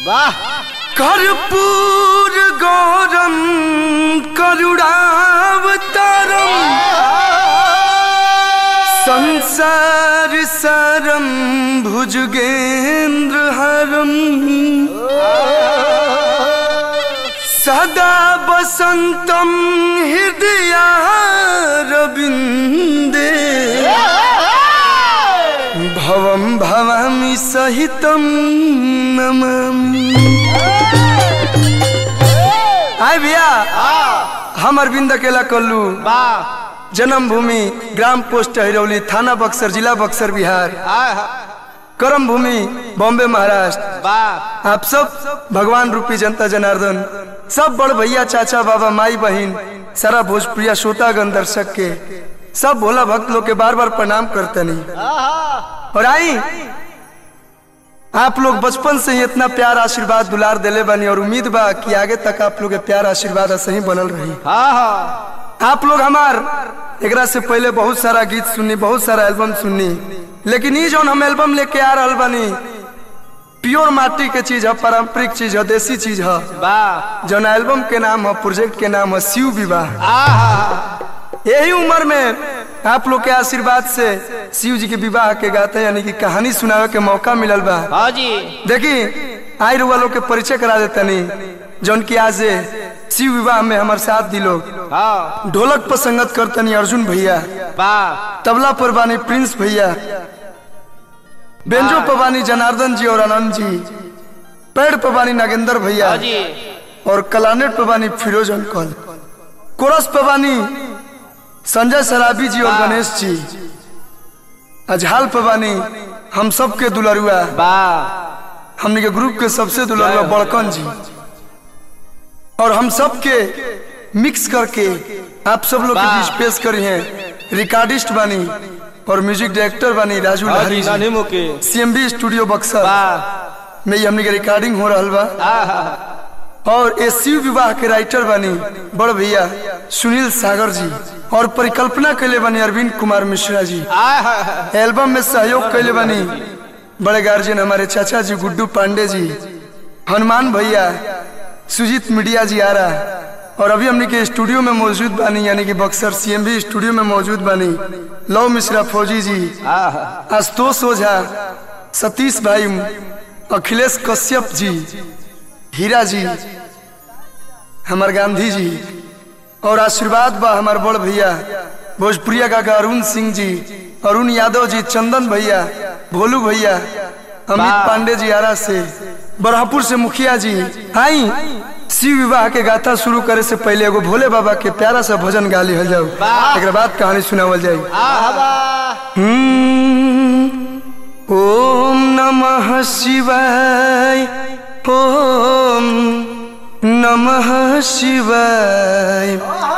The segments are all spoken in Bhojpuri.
वाह कर्पूर गौरम करुणावतारम संसार सारम भुजगेंद्र हरम सदा वसंतम हृदयारविन्दे भवं भवामि सहितं नमामि आय भैया हम अरविंद अकेला कल्लू वाह जन्मभूमि ग्राम पोस्ट हिरौली थाना बक्सर जिला बक्सर बिहार कर्म भूमि बॉम्बे महाराष्ट्र वाह आप सब भगवान रूपी जनता जनार्दन सब बड़ भैया चाचा बाबा माई बहन सारा भोजप्रिया श्रोतागण दर्शक के सब भोला भक्त लोग के बार बार प्रणाम करतनी और आई आप लोग बचपन से ही इतना प्यार आशीर्वाद दुलार दिले बनी और उम्मीद बा कि आगे तक आप लोग के प्यार आशीर्वाद ऐसे ही बनल रही हाँ हाँ आप लोग हमार एकरा से पहले बहुत सारा गीत सुननी बहुत सारा एल्बम सुननी लेकिन ये जौन हम एल्बम लेके आ रहल बानी प्योर माटी के चीज है पारंपरिक चीज है देसी चीज है वाह जौन एल्बम के नाम है प्रोजेक्ट के नाम है शिव विवाह आहा यही उम्र में आप लोग के आशीर्वाद से शिव जी के विवाह के गाते यानी कि कहानी सुनावे के मौका मिलल बा हाँ जी देखी आई रुआ लोग के परिचय करा देतनी जौन की आज शिव विवाह में हमारे साथ दी लोग हाँ ढोलक पर संगत करतनी अर्जुन भैया वाह तबला पर बानी प्रिंस भैया बेंजो पर बानी जनार्दन जी और आनंद जी पेड़ पर बानी नागेंद्र भैया हाँ जी और कलानेट पर बानी फिरोज अंकल कोरस पर बानी संजय सराबी जी और गणेश जी अजहाल पर बानी हम सब के दुलरुआ वाह हमने के ग्रुप के सबसे दुलरुआ बड़कन जी और हम सब के मिक्स करके आप सब लोग के वाह। बीच पेश करी हैं रिकॉर्डिस्ट बानी और म्यूजिक डायरेक्टर बानी राजू हाँ लहरी जी जी नानी मुके सीएमबी स्टूडियो बक्सर वाह में ये हमने के रिकॉर्डिंग हो रहल बा आहा और ये शिव विवाह के राइटर बनी बड़ भैया सुनील सागर जी और परिकल्पना कैले बनी अरविंद कुमार मिश्रा जी आहा एल्बम में सहयोग कैले बनी बड़े गार्जियन हमारे चाचा जी गुड्डू पांडे जी हनुमान भैया सुजीत मीडिया जी आ रहा और अभी हमने के स्टूडियो में मौजूद बानी यानी कि बक्सर सीएमबी स्टूडियो में मौजूद बानी लव मिश्रा फौजी जी आहा आशुतोष ओझा सतीश भाई अखिलेश कश्यप जी हीरा जी हमार गांधी जी और आशीर्वाद बा हमार बड़ भैया भोजपुरिया काका अरुण सिंह जी अरुण यादव जी चंदन भैया भोलू भैया अमित वाह। पांडे जी आरा से बरहपुर से मुखिया जी आई शिव विवाह के गाथा शुरू करे से पहले एगो भोले बाबा के प्यारा सा भजन गा लिहल जाओ वाह। एक बाद कहानी सुनावल जाए आहा वाह हम्म, ओम नमः शिवाय ओम नमः शिवाय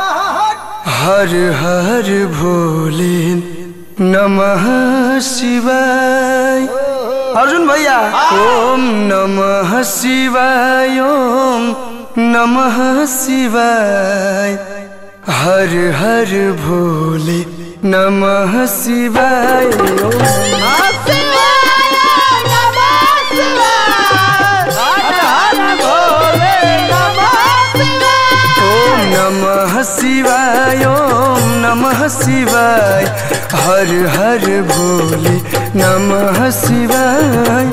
हर हर भोले नमः शिवाय अर्जुन भैया ओम नमः शिवाय ओम नमः शिवाय हर हर भोले नमः शिवाय ओम ओम नमः शिवाय ओम नमः शिवाय हर हर भोले नमः शिवाय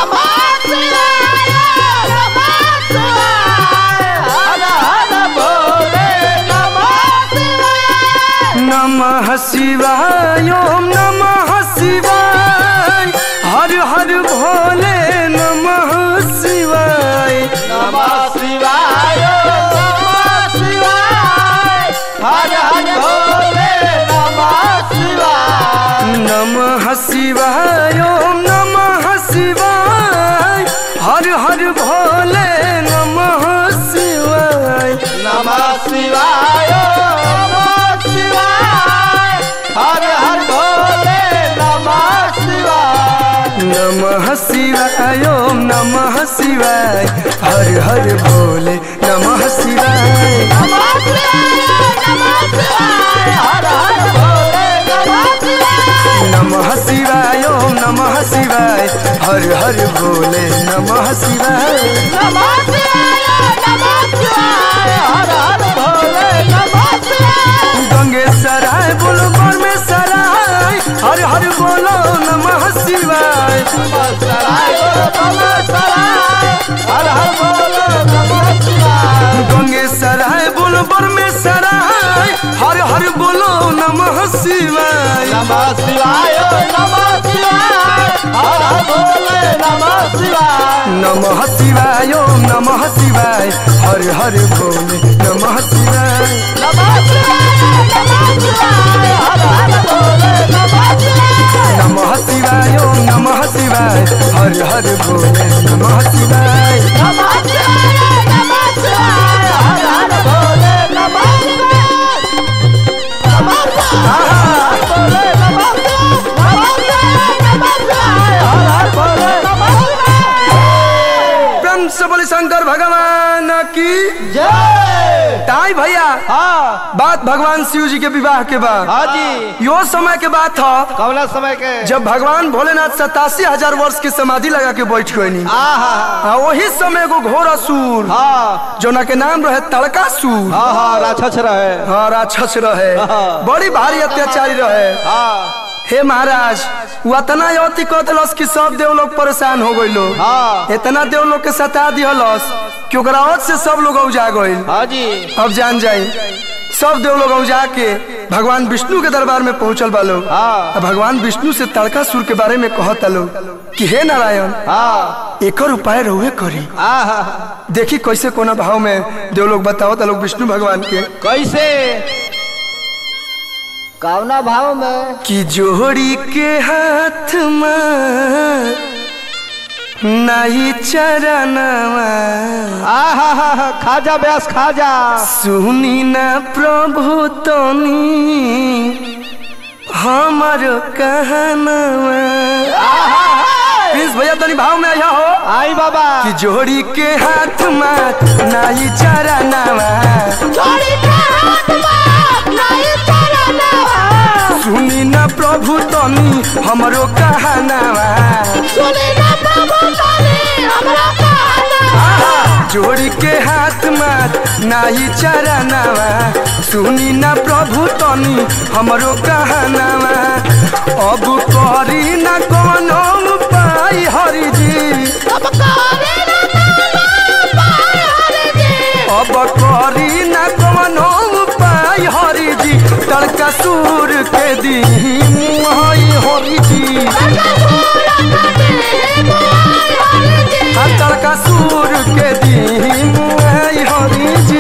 नमः शिवाय ओम नमः शिवाय हर हर भोले नमः शिवाय नमः शिवाय नमः शिवाय हर हर भोले नमः शिवाय नमः शिवाय ओम नमः शिवाय हर हर भोले नमः शिवाय नमः शिवाय नमः शिवाय हर हर भोले नमः शिवाय नमः शिवाय ओम नमः शिवाय हर हर भोले नमः शिवाय नमः शिवाय नमः शिवाय हर हर भोले नमः शिवाय नमः शिवाय ओम नमः शिवाय हर हर हर भोले नमः शिवाय नमः शिवाय नमः शिवाय हर हर भोले नमः शिवाय गंगे सराय बोलो में सराय हर हर बोलो नमः शिवाय नमः सराय नमः सराय हर हर भोले नमः शिवाय गंगे सराय बोलो में सराय हर हर बोलो नमः शिवाय नमः शिवाय नमः शिवाय हर हर भोले नमः शिवाय नमः शिवाय ओम नमः शिवाय हर हर भोले नमः शिवाय नमः शिवाय नमः शिवाय हर हर भोले नमः शिवाय नमः शिवाय ओम नमः शिवाय हर हर भोले नमः शिवाय नमः शिवाय नमः शिवाय हर हर भोले नमः शिवाय नमः शिवाय भोले नमः शिवाय नमः शिवाय नमः शिवाय हर हर भोले नमः शिवाय ब्रह्म से बोले शंकर भगवान की जय ताई भैया हाँ बात भगवान शिव जी के विवाह के बाद हाँ जी यो समय के बात था कौना समय के जब भगवान भोलेनाथ सतासी हजार वर्ष की समाधि लगा के बैठ गई आहा आ वही समय एगो घोर असुर हाँ जोना के नाम रहे तड़कासुर हाँ हाँ राक्षस रहे हाँ राक्षस रहे हाँ। बड़ी भारी अत्याचारी रहे हाँ हे महाराज वो इतना अति कह दिलस कि सब देव लोग परेशान हो गई लोग हाँ इतना देव लोग के सता दिहलस कि ओकरा औत से सब लोग औजा गइल हाँ जी अब जान जाई सब देव लोग औजा के भगवान विष्णु के दरबार में पहुंचल बा लोग हाँ। अब भगवान विष्णु से तड़कासुर के बारे में कहता लोग कि हे नारायण हाँ एकर उपाय रहुए करी आहा देखी कैसे कोना भाव में देव लोग बताओ लोग विष्णु भगवान के कैसे कौना भाव में कि जोड़ी के हाथ में नहीं चरनवा आहा हा हा खाजा व्यास खाजा सुनी ना प्रभु तनी हमर कहनवा प्रिंस भैया तनी भाव में आया हो आई बाबा कि जोड़ी के हाथ में नहीं चरनवा जोड़ी के हाथ में नहीं चरनवा सुनी ना प्रभु तनी हमरो कहनवा सुनी ना प्रभु तनी हमरा कहना जोड़ी के हाथ मात नाही चरनवा सुनी ना प्रभु तनी हमरो कहनवा अब करी ना कोनो उपाय हरि जी अब करे ना पाए हरे जी अब करी ना कोनो उपाय हरि जी तड़का सूर के दी मुहाई हरि जी आ तड़का सूर के दी मुहाई हरि जी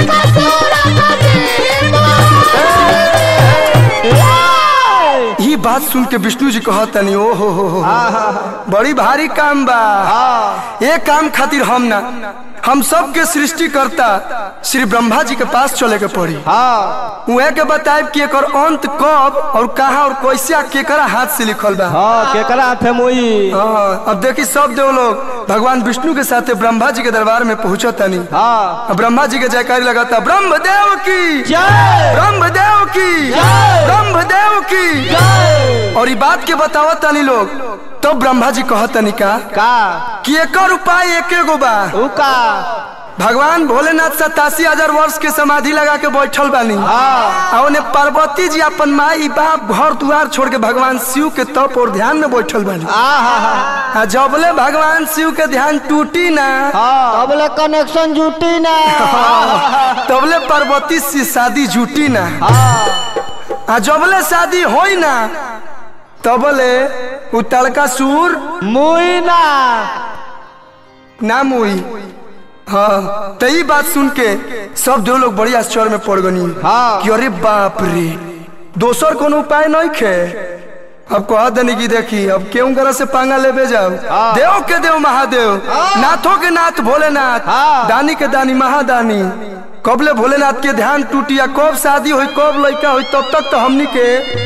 ई बात सुन के विष्णु जी कहतनी ओ हो हो हो बड़ी भारी काम बा ये काम खातिर हम ना हम सब के सृष्टि करता श्री ब्रह्मा जी के पास चले के पड़ी हाँ उहे के बताए कि एकर अंत कब और कहा और कैसे आ केकरा हाथ से लिखल बा हाँ केकरा थे मुई हाँ, अब देखी सब देव लोग भगवान विष्णु के साथे ब्रह्मा जी के दरबार में पहुंचो तनी हाँ अब ब्रह्मा जी के जयकारी लगाता ब्रह्मदेव की जय ब्रह्मदेव की जय। ब्रह्मदेव की जय और ई बात के बतावत तनी लोग तो ब्रह्मा जी कहतनी का का कि एकर उपाय एके गो बा उका भगवान भोलेनाथ सतासी हजार वर्ष के समाधि लगा के बैठल बानी हाँ आ ओने पार्वती जी अपन माई बाप घर दुआर छोड़ के भगवान शिव के तप और ध्यान में बैठल बानी आहा आ जबले भगवान शिव के ध्यान टूटी ना हाँ तबले कनेक्शन जुटी ना तबले पार्वती से शादी जुटी ना हाँ आ जबले शादी होई ना तबले उ तड़का सूर मुई ना ना मुई हाँ तो ई बात सुन के सब दो लोग बड़ी आश्चर्य में पड़ गनी हाँ। कि अरे बाप रे दोसर कोनो उपाय नहीं खे अब कह देनी की देखी अब केहू तरह से पांगा लेबे जाओ हाँ। देव के देव महादेव नाथों के नाथ भोलेनाथ हाँ। दानी के दानी महादानी कबले भोलेनाथ के ध्यान टूटिया कब शादी हुई कब लड़का हुई तब तक तो हमनी के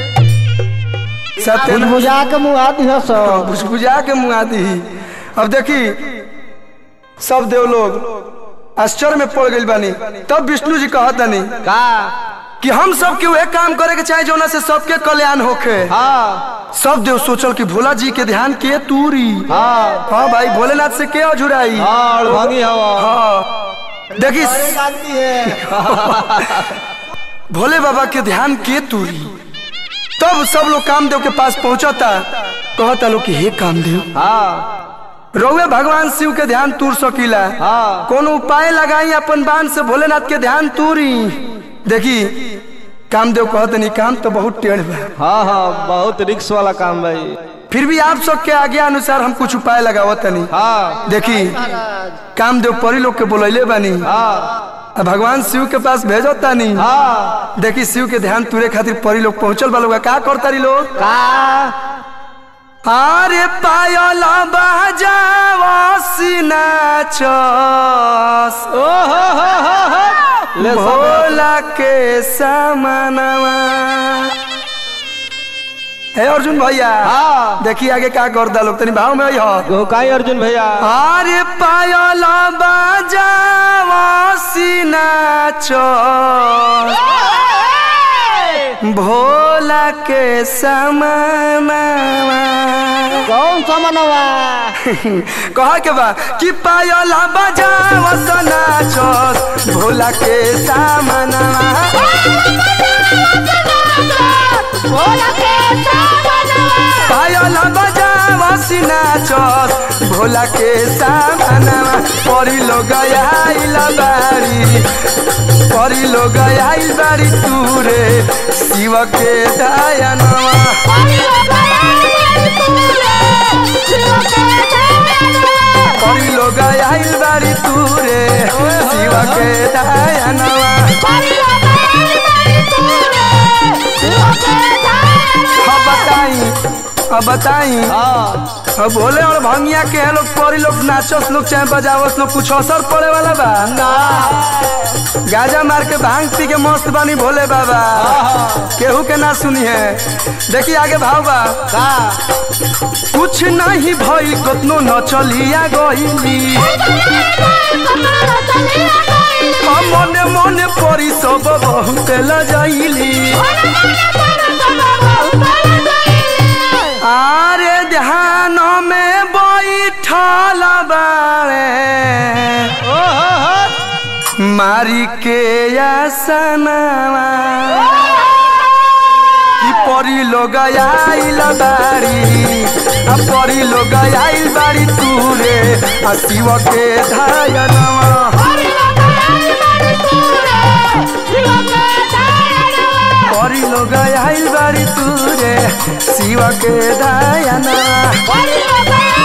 सत्य बुझा के मुआ दिया सब भुजभुजा के मुआ दी अब देखी सब देव लोग आश्चर्य में पड़ गई बानी तब विष्णु जी कहतनी का कि हम सब के वह काम करे के चाहे जोना से सबके कल्याण होखे हाँ सब देव सोचल कि भोला जी के ध्यान के तूरी हाँ हाँ भाई भोलेनाथ से के अझुराई हाँ भंगी हवा हाँ देखी जानती है भोले बाबा के ध्यान के तूरी तब सब लोग कामदेव के पास पहुंचता कहता लोग कि हे कामदेव हाँ रउए भगवान शिव के ध्यान तूर सकीला हाँ कोनो उपाय लगाई अपन बाण से भोलेनाथ के ध्यान तूरी देखी कामदेव कहत नहीं काम तो बहुत टेढ़ बा हाँ हाँ बहुत रिक्स वाला काम भाई फिर भी आप सबके आज्ञा अनुसार हम कुछ उपाय लगावत नहीं हाँ देखी कामदेव परी लोग के बोलैले बानी हाँ आ भगवान शिव के पास भेजो तानी हाँ देखी शिव के ध्यान तुरे खातिर परी लोग पहुंचल बा लोग का करतारी लोग का अरे पायल बाजावसी नाचस ओ हो हो हो हो ले सब भोला के समानवा हे अर्जुन भैया हाँ देखी आगे का करता लोग तनी भाव में हो गोकाई अर्जुन भैया अरे पायल बाजावसी नाचस भोला के समानवा कौन सा मनवा कहा के बा कि पायला बजाव नाचस भोला के सामनवा पायला बजाव नाचस भोला के सामनवा परी लोग आइल बारी परी लोग आइल बारी तूरे शिव के दयानवा परी लोग आइल बारी तूरे शिव के दयानवा अब बताई अब बताई हाँ अब भोले और भंगिया के हैं लोग परी लोग नाचस लोग चाहे बजावस लोग कुछ असर पड़े वाला बा ना गाजा मार के भांग पी के मस्त बानी भोले बाबा केहू के ना सुनी है देखिए आगे भाव बा का कुछ नहीं भई कतनो न चलिया गईली हम मने मने परी सब बहुत लजाइली आरे ध्यान में बैठल बारे ओ हो हो मारी के आसनवा कि परी लोग आइल बारी आ परी लोग आइल बारी तूरे आ शिव के धायनवा परी लोग आइल बारी तूरे शिव के धायनवा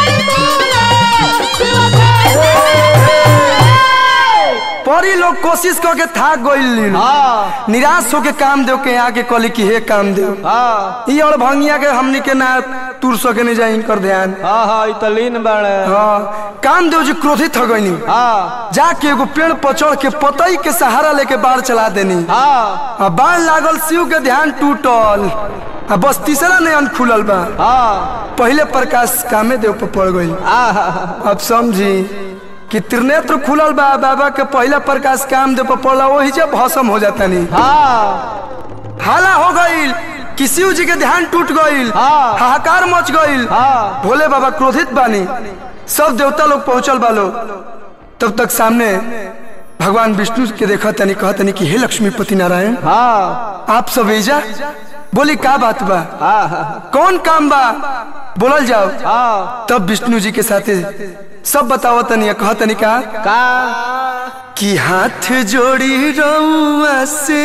परी लोग कोशिश करके थाक गइल हाँ निराश होके काम देव के आके कहली कि हे काम देव हाँ ई और भंगिया के हमनी के ना तुर सके नहीं जाए इनकर ध्यान हाँ हाँ ई तो लीन बाड़े हाँ कामदेव जी क्रोधित हो गईनी हाँ जाके एगो पेड़ पर चढ़ के पतई के सहारा लेके बाढ़ चला देनी हाँ आ बाढ़ लागल शिव के ध्यान टूटल आ बस तीसरा नयन खुलल बा हाँ पहले प्रकाश कामे देव पर पड़ गई हाँ अब समझी कि त्रिनेत्र खुलल बा बाबा के पहला प्रकाश काम देव पर पड़ला वही जब भस्म हो जाता नहीं हाँ हाला हो गईल कि शिव जी के ध्यान टूट गईल हाँ। हाहाकार मच गईल हाँ भोले बाबा क्रोधित बानी सब देवता लोग पहुंचल बालो तब तक सामने भगवान विष्णु के देखा तनी कहा तनी कि हे लक्ष्मीपति नारायण हाँ आप सब एजा बोली का बात बा हाँ हाँ कौन काम बा बोलल जाओ हाँ तब विष्णु जी के साथे सब बताओ तनी कहा तनी का का कि हाथ जोड़ी रउआ से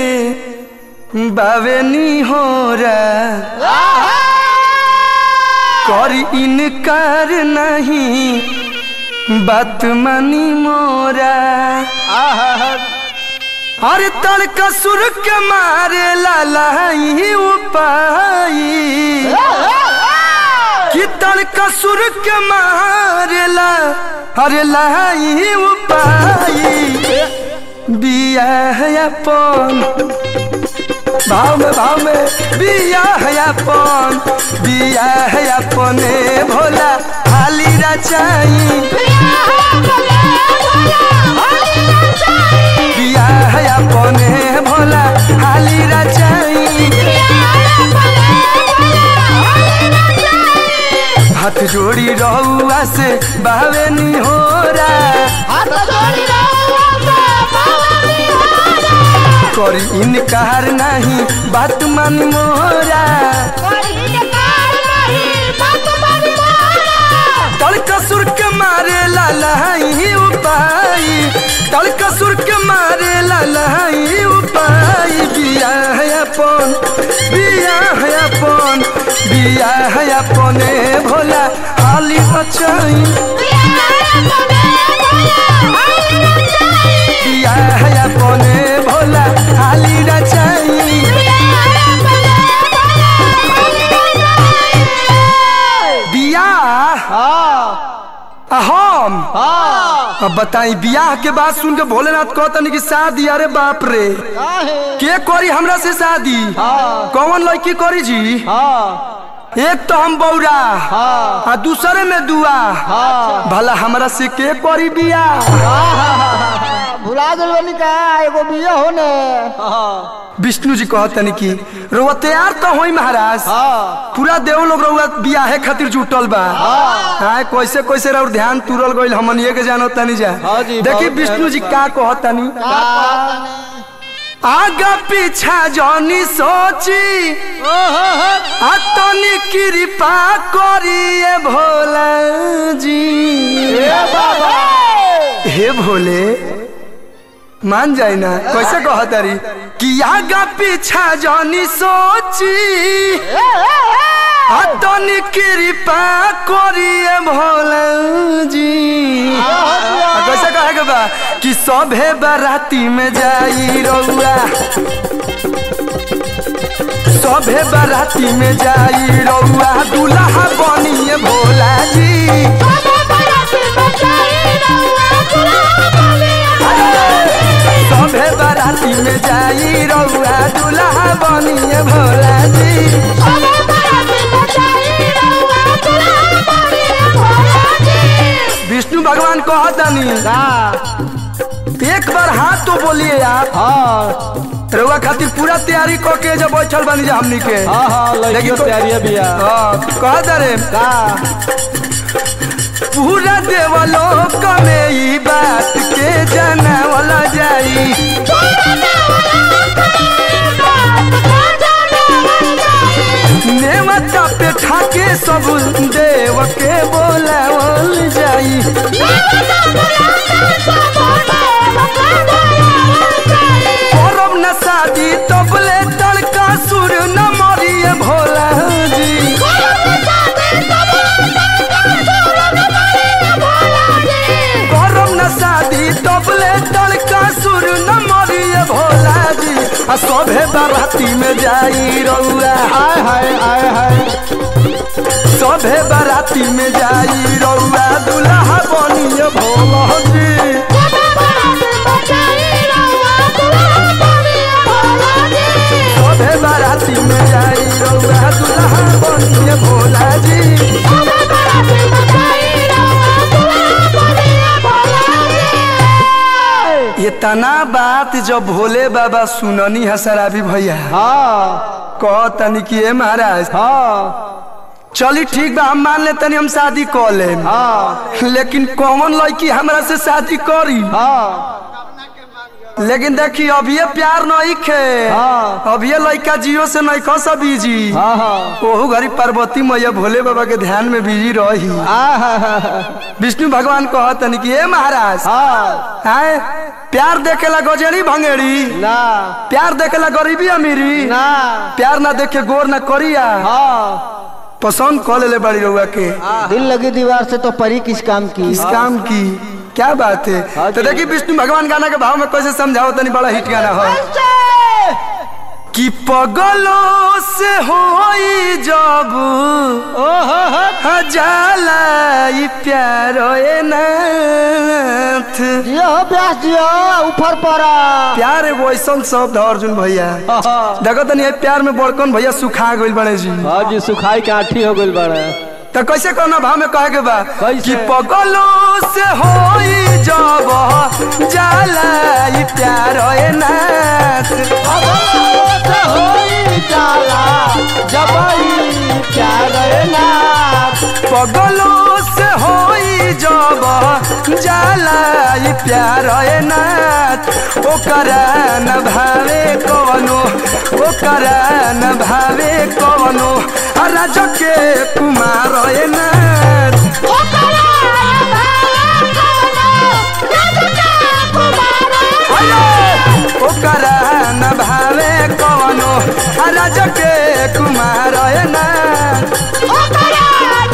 बावेनी हो रहा कर इनकार नहीं बात मानी मोरा आहा अरे तड़का सुर के मारे लालाई उपाई कि तड़का सुर के मारे ला अरे लाई उपाई बिया है अपन भाव में भाव में बिया है अपन बिया है अपने भोला हाली रचाई बिया है अपने भोला हाली रचाई हाथ जोड़ी रहुआ से बावे निहोरा करी इनकार नहीं बात मानी मोरा तड़का सुर के मारे लालाई उपाय तड़का सुर के मारे लालाई उपाय बिया है अपन बिया है अपन बिया है अपने भोला हाली बचाई बिया है अपने भोला हाली रचाई बियाह आ हम अब बताई बियाह के बाद सुन के भोलेनाथ कहतनी कि शादी अरे बाप रे के करी हमरा से शादी कौन लड़की करी जी एक तो हम बौरा आ दूसरे में दुआ भला हमरा से के करी बियाह भुला गल बनी का एगो बिया हो ने विष्णु जी कहतनी कि रुआ तैयार तो होई महाराज पूरा देव लोग रउआ बियाहे खातिर जुटल बा हाँ कैसे कैसे रउर ध्यान तुरल गइल हमन ये के जानो तनी जा हाँ जी, देखी बहुत विष्णु जी का कहतनी आगा पीछा जनी सोची आ तनी कृपा करिए भोला जी हे भोले मान जाए ना कैसे कहतारी कि आगा पीछा जनी सोची आ तनी कृपा करिए भोला जी आ कैसे कहे के बा कि सभे बाराती में जाई रउआ सभे बाराती में जाई रउआ दुल्हा बनिए भोला जी सभे बाराती में जाई रउआ दुल्हा बनिए भोला जी विष्णु भगवान कहतनी एक बार हाथ तो बोलिए आप रउआ खातिर पूरा तैयारी क के जब बैठल बनी जा हमनी के लेकिन को- हाँ, कहत रे पूरा देवलोक में ई बात के जनावल जाई नेवता पे ठाके सब देव के बोलावल जाई करब न शादी तबले तड़का सुर न मरिए भोला जी करब न शादी तबले तड़का सुर न मरिए भोला जी आ सभे बाराती में जाई रउआ आय हाय आय हाय सभे बाराती में जाई रउआ दुल्हा बनिए भोला जी सभे बाराती में जाई रउआ दुल्हा बनिए भोला जी ये तना बात जब भोले बाबा सुननी है शराबी भैया हाँ कह तनी कि ए महाराज हाँ चली ठीक बा हम मान ले तनी हम शादी कर ले हाँ लेकिन कौन लड़की हमरा से शादी करी हाँ लेकिन देखी अभी प्यार नहीं खे हाँ। अभी लड़का जियो से नहीं खो सब बिजी हाँ हाँ ओहू घड़ी पार्वती मैया भोले बाबा के ध्यान में बिजी रही विष्णु भगवान कहतनी कि ए महाराज हाँ आए प्यार देखेला गजेड़ी भंगेड़ी ना प्यार देखेला गरीबी अमीरी ना प्यार ना देखे गोर ना करिया हाँ पसंद कर ले बड़ी रउआ के दिल लगी दीवार से तो परी किस काम की इस काम की क्या बात है हाँ तो जी। देखिए विष्णु भगवान गाना के भाव में कैसे समझाओ तनी बड़ा हिट गाना हो कि पगलो से होई जब जाला ई प्यार ए नाथ जियो ब्यास जियो ऊपर पड़ा प्यार एगो ऐसा शब्द है अर्जुन भैया देखो तनी ये प्यार में बड़कन भैया सुखा गइल बड़े जी हाँ जी सुखाई के आठी हो गई बड़ा तो कैसे कौना भाव में कहे के बा कैसे? कि पगलो से होई जब जाला ई प्यार ए नाथ जाला ई प्यार है नाथ ओकरा न भावे कवनो ओकरा न भावे कवनो राज के कुमार है नाथ ओकरा न भावे कवनो राज के कुमार है नाथ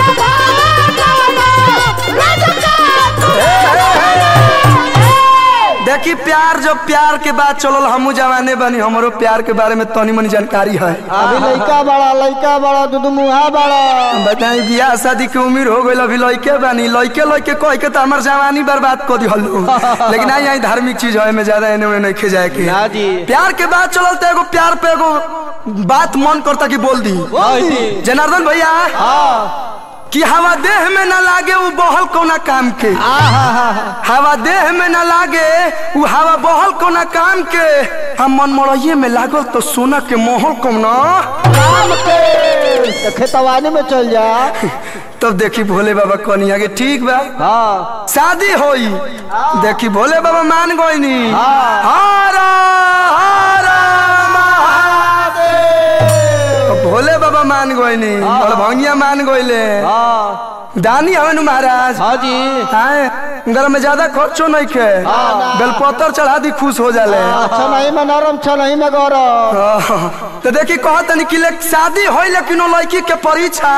देखी प्यार जब प्यार के बात चलल हमू जवाने बनी हमरो प्यार के बारे में तनी मनी जानकारी है अभी लइका बड़ा लइका बड़ा दूध मुहा बड़ा बताई बियाह शादी के उम्र हो गई अभी लइके बानी लइके लइके कह के तो हमार जवानी बर्बाद कर दिहल लेकिन आई आई धार्मिक चीज है में ज्यादा एने ओने नहीं जाए के ना जी प्यार के बात चलल तो एगो प्यार पे एगो बात मन करता कि बोल दी जनार्दन भैया कि हवा देह में ना लागे वो बहल कोना काम के हवा देह में ना लागे वो हवा बहल कोना काम के हम मन मड़इये में लागल तो सोना के मोहल कम ना काम के तो खेतवानी में चल जा तब देखी भोले बाबा कनिया के ठीक बा हाँ शादी होई देखी भोले बाबा मान गईनी हाँ। हर हर महादेव भोले बाबा मान गईनी और भंगिया मान गईले हाँ दानी हवन महाराज हाँ जी आए घर में ज्यादा खर्चो नहीं खे हाँ। बेलपत्र चढ़ा दी खुश हो जाले अच्छा नहीं में नरम छ नहीं में गौरव हाँ। तो देखी कहत तनी कि ले शादी होई लेकिन वो लड़की के परीक्षा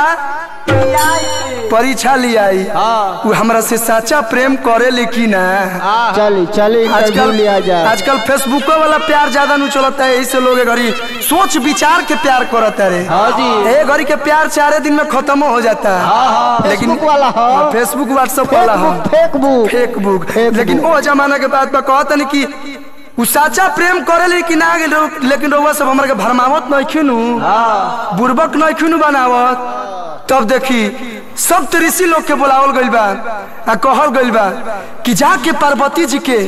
परीक्षा लियाई हाँ वो हमरा से सच्चा प्रेम करे लेकिन ना चली चली इंटरव्यू आजकल लिया जाए आजकल फेसबुको वाला प्यार ज्यादा नहीं चलता है यही से लोग ए घड़ी सोच विचार के प्यार करता रे हाँ जी ए घड़ी के प्यार चारे दिन में खत्म हो जाता है हाँ हाँ लेकिन- फेसबुक वाला हाँ, हाँ फेसबुक व्हाट्सएप वाला हाँ फेसबुक फेसबुक फेसबुक। लेकिन वो जमाना के बाद में कहत नहीं कि उ सच्चा प्रेम करे लेकिन आ गेल लेकिन रउआ सब हमरा के भरमावत नहीं खिनु हाँ बुर्बक नहीं खिनु बनावत तब देखी सब तो ऋषि लोग के बुलावल गइल बा आ कहल गइल बा कि जाके पार्वती जी के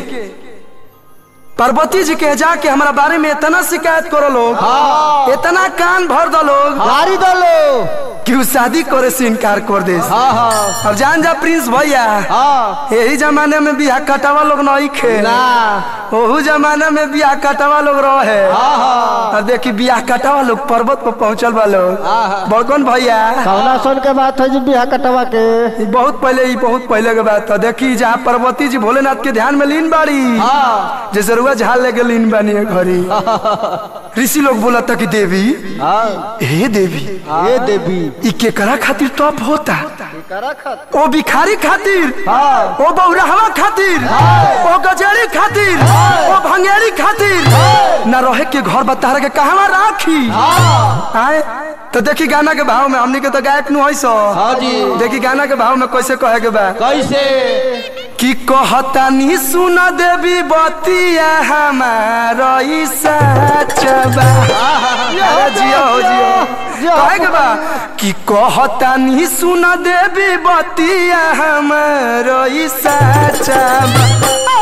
पार्वती जी के जाके हमारा बारे में इतना शिकायत करो लोग हाँ इतना कान भर दो लोग गाड़ी दो लो कि उ शादी करे से इनकार कर दे हाँ हाँ अब जान जा प्रिंस भैया हाँ यही जमाने में बियाह कटावा लोग नहीं खे ना ओहू जमाने में बियाह कटावा लोग रहे हाँ हाँ और देखी बियाह कटावा लोग पर्वत पर पहुंचल बा लोग हाँ। बड़कन भैया कौना सुन के बात है जी बिहार कटवा के ई बहुत पहले ई बहुत पहले के बात था देखी जहाँ पार्वती जी भोलेनाथ के ध्यान में लीन बाड़ी हाँ जैसे रुआ झाल लेके लीन बानी है घरी ऋषि लोग बोला था कि देवी हाँ हे देवी ये देवी ई केकरा खातिर तप होता करा खत ओ भिखारी खातिर हाँ ओ बौरहवा खातिर ओ गजेड़ी खातिर ओ भंगेरी खातिर न रहे के घर बता के कहवा राखी हाँ आए तो देखी गाना के भाव में हमनी के तो गायक नु है सो हाँ जी देखी गाना के भाव में कैसे कहे के बा कैसे कि कहतानी सुन देवी बतिया हमारा ई सच बा अरे जियो हो जियो कहे के बा कि कहतानी सुन देवी बतिया हमारा ई सच बा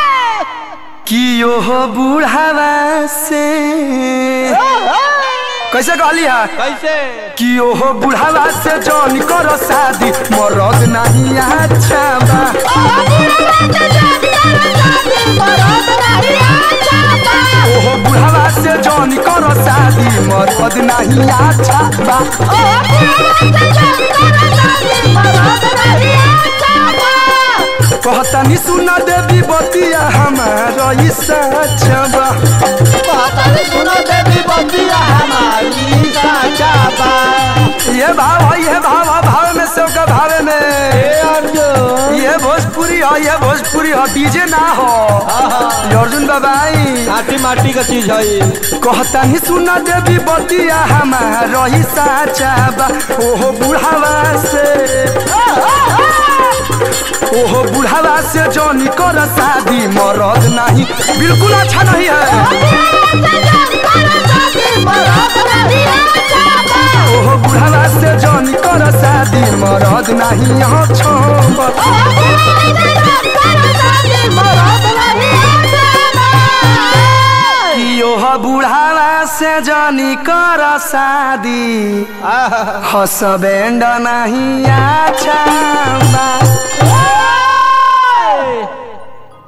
कि ओह बुढ़ावा से कैसे कहली है कैसे कि ओह बुढ़ावा से जौन कर शादी मरद नहीं अच्छा बा ओह बुढ़ावा से जौन कर शादी मरद नहीं अच्छा बा कहतनी सुन देवी बतिया हमारा ई सच बा सुनो देवी बंदिया हमारी साचा बा ये भाव है ये भाव है भाव में से का भावे में अर्जुन ये भोजपुरी है ये भोजपुरी है डीजे ना हो ये अर्जुन बाबाई माटी माटी का चीज है कहता ही सुना देवी बतिया हमारा ही साचा बा ओहो बुढ़ावा से ओहो बुढ़ावा से जौनी कर शादी मरद नहीं बिल्कुल अच्छा नहीं है ओहो बुढ़ावा से जौनी कर शादी मरद नहीं यहाँ छोड़ कि ओह बुढ़ावा से जौनी कर शादी हसबैंड नहीं अच्छा बा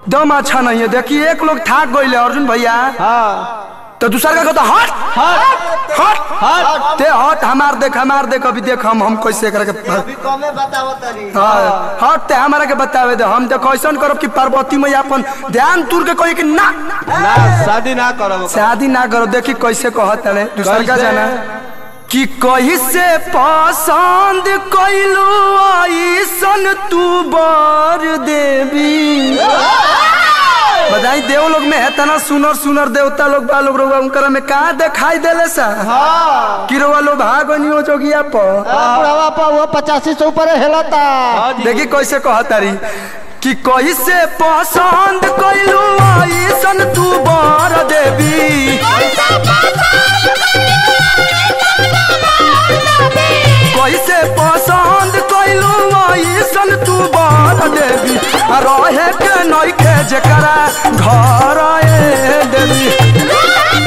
दम अच्छा नहीं है देखिए एक लोग थाक गई अर्जुन भैया हाँ तो दूसरा का कहता हट हट हट हट ते हट हमार देख हमार देख अभी देख हम हम कैसे करके अभी कमे बताओ तरी हाँ, हट ते हमारा के बतावे दे हम तो कैसन करब कि पार्वती मैया अपन ध्यान तुर के कही कि ना ना शादी ना करो शादी ना करो देखी कैसे कहत है दूसरा का कैसे? जाना कि कही से पसंद कैलू ऐसन तू बर देवी बधाई देव लोग में है तना सुनर सुनर देवता लोग बा लोग रउआ उनकर में का दिखाई देले सा हाँ कि रउआ लोग भागनी हो जोगिया पर बुढ़ावा पा वो पचासी से ऊपर हिलता देखी कैसे कहतारी कि कैसे पसंद कैलू ऐसन तू बर देवी कैसे पसंद कैलू ऐसन तू बर देवी आ रहे के नइखे जेकरा घर ए देवी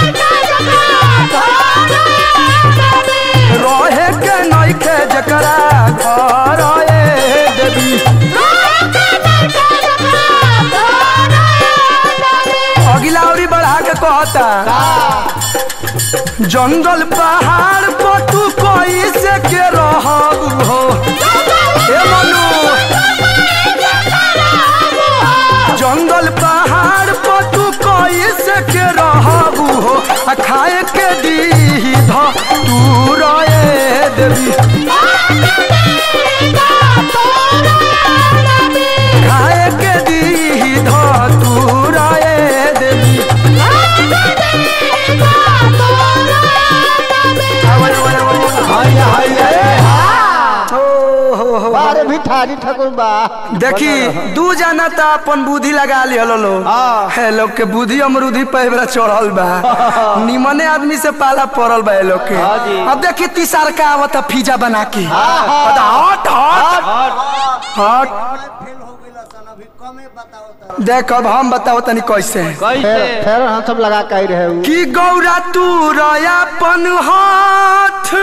रहे के नइखे जेकरा घर ए देवी अगिला अउरी बढ़ा के कहता जंगल पहाड़ पर तू कैसे के रहब हो ए मनु जंगल पहाड़ पर तू कैसे के रहब हो आ खाए के दी ध तू रहे देवी खाए के दी ध तू रहे देवी हाय हाय ओ हो हो बारे भिठारी ठाकुर बा देखी दू जाना त अपन बुद्धि लगा लिहल लो हाँ। है लोग के बुद्धि अमरूदी पे बेरा चढ़ल बा निमने आदमी से पाला पड़ल बा ये लोग के हाँ जी। अब देखी तीसर का आवत फिजा बना के हाँ। कहता, हट हट हट देख अब हम बताओ तनी कैसे फिर फिर हम सब लगा के रहे उ। कि गौरा तू रयापन हाथ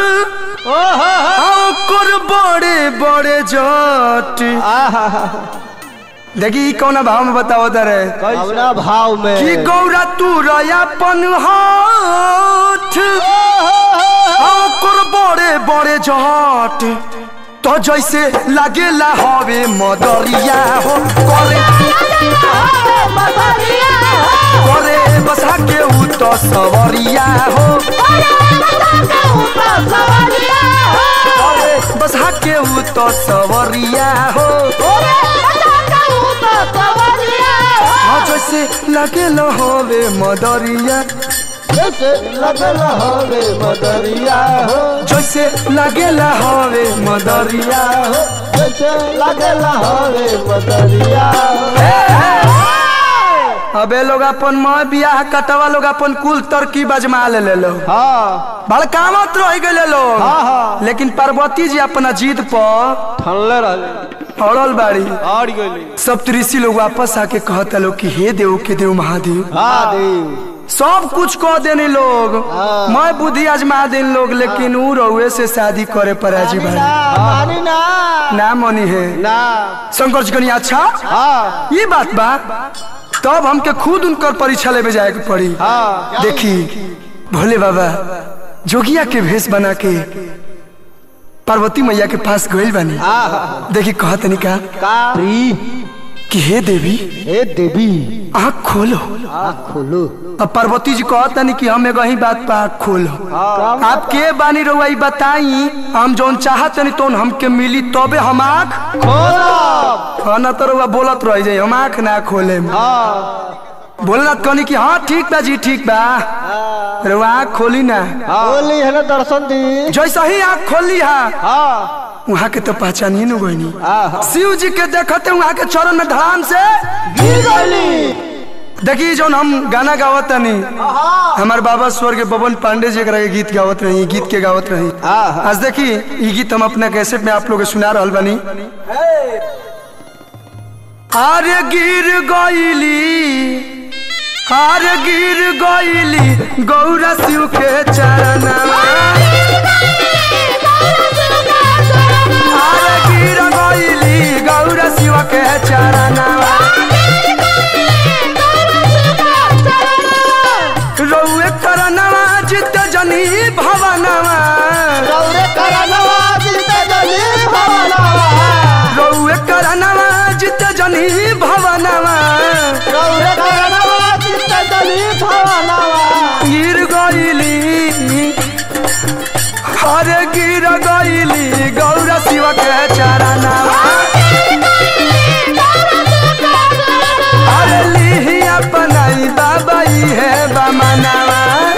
ओकर बड़े बड़े जट आहा देखी ई कौना भाव में बताओ तरे अपना भाव में कि गौरा तू रयापन हाथ ओकर बड़े बड़े जट तो जैसे लागेला हवे मदरिया हो करे करे बसा के उ तो सवरिया हो करे बसा के उ तो सवरिया हो हाँ जैसे लागेला हवे मदरिया जैसे लगल हवे मदरिया हो जैसे लागेला हवे मदरिया हो जैसे लगल हवे मदरिया हो अबे लोग अपन माँ बियाह कटवा लोग अपन कुल तरकीब अजमा ले ले लो हाँ भड़कावत रह गए लोग हाँ, हाँ। लेकिन पार्वती जी अपना जीत पर ठनले रहले अड़ल बाड़ी और गइली सब ऋषि लोग वापस आके कहता लोग कि हे देव के देव महादेव हाँ देव सब कुछ कह देने लोग हाँ। मैं बुद्धि आजमा देन लोग लेकिन ऊ रउए से शादी करे पर राजी भाई मानी ना ना मनी है ना शंकर जी कनी अच्छा हाँ ये बात बा तब हमके खुद उनकर परीक्षा लेवे जाए के पड़ी हाँ देखी भोले बाबा जोगिया के भेष बना के पार्वती मैया के पास गइल बानी हाँ देखी कहत का का कि हे देवी हे देवी आँख खोलो आँख खोलो अब पार्वती जी कहता नहीं कि हम एगो ही बात पर आँख खोलो आप के बानी रहुआ ई बताई हम जौन चाहत नहीं तो हमके मिली तबे हम आँख खोलो हाँ ना तो रहुआ बोलत रह जाई हम आँख ना खोले हाँ बोलना कहनी कि हाँ ठीक बा जी ठीक बा रहुआ आँख खोली ना बोली है ना दर्शन दी जैसा ही आँख खोली हा हाँ वहाँ के तो पहचानिए न गईनी हाँ शिव जी के देखते वहाँ के चरण में धड़ाम से गिर गइली देखिए जौन हम गाना गावत नहीं हमारे बाबा स्वर्ग बबन पांडे जी के गीत गावत रही गीत के गावत रही हाँ आज देखी ये गीत हम अपना कैसेट में आप लोग के सुना रहल बनी अरे गिर गईली अरे गिर गईली गौरा शिव के चरण अरे गिर गईली गौरा शिव के चरण अरे गिर गईली गौरा शिव के चरनावा अरे लिही अपनाई बाबा है बमनावा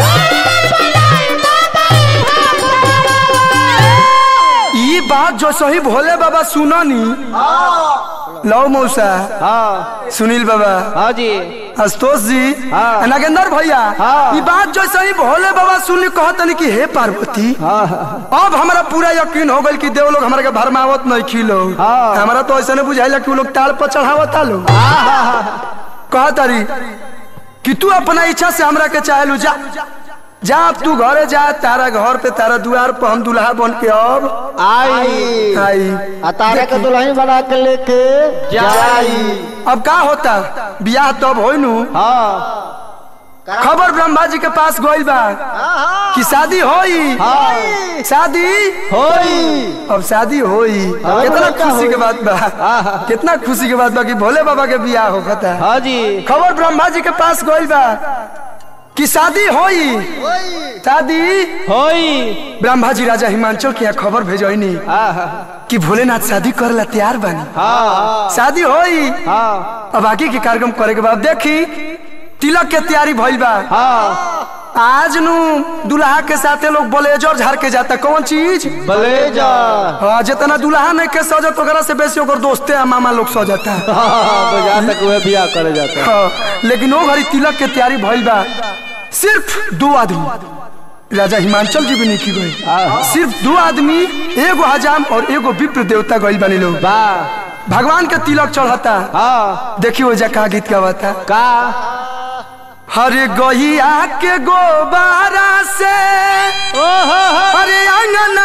ई बात जो सही भोले बाबा सुननी लो मौसा हाँ सुनील बाबा हाँ जी आशुतोष जी हाँ। नागेंद्र भैया हाँ। ई बात जो सही भोले बाबा सुन कहतनी कि हे पार्वती हाँ अब हमारा पूरा यकीन हो गल कि देव लोग हमारे के भरमावत नहीं खिलो हाँ। हमारा तो ऐसा नहीं बुझाइला कि वो लोग ताल पर चढ़ावता लो कह तारी कि तू अपना इच्छा से हमरा के चाहे जा जा अब तू घरे जा तारा घर पे तारा द्वार पर हम दुल्हा बन के अब आई आई आ तारा के दुल्हन बना के लेके जाई अब का होता बियाह तब हो नु हाँ खबर ब्रह्मा जी के पास गइल बा कि शादी होई हाँ शादी होई अब शादी होई हाँ, कितना का खुशी के होई? बात बा हाँ। कितना खुशी के बात बा कि भोले बाबा के बियाह होता हाँ जी खबर ब्रह्मा जी के पास गइल बा कि शादी होई शादी होई ब्रह्मा जी राजा हिमांचल के यहाँ खबर भेजनी हाँ कि भोलेनाथ शादी करेला तैयार बनी हाँ शादी होई हाँ अब आगे के कार्यक्रम करे के बाद देखी तिलक के तैयारी भइल बा हाँ आज नु दुल्हा के साथे लोग ब्लेजर झाड़ के जाता कौन चीज ब्लेजर हाँ जितना दुल्हा नहीं के सजत ओकरा से बेसी ओकर दोस्ते आ मामा लोग सजता हाँ बाजार तक वह बियाह करे जाते हैं हाँ, लेकिन वो घड़ी तिलक के तैयारी भइल बा सिर्फ दो आदमी राजा हिमांचल जी भी नहीं की गई सिर्फ दो आदमी एगो हजाम और एगो विप्र देवता गइल बनी लोग वाह भगवान के तिलक चढ़ता हाँ देखिए वो का गीत गावता का हरे गहिया के गोबारा से ओहो हरे अंगना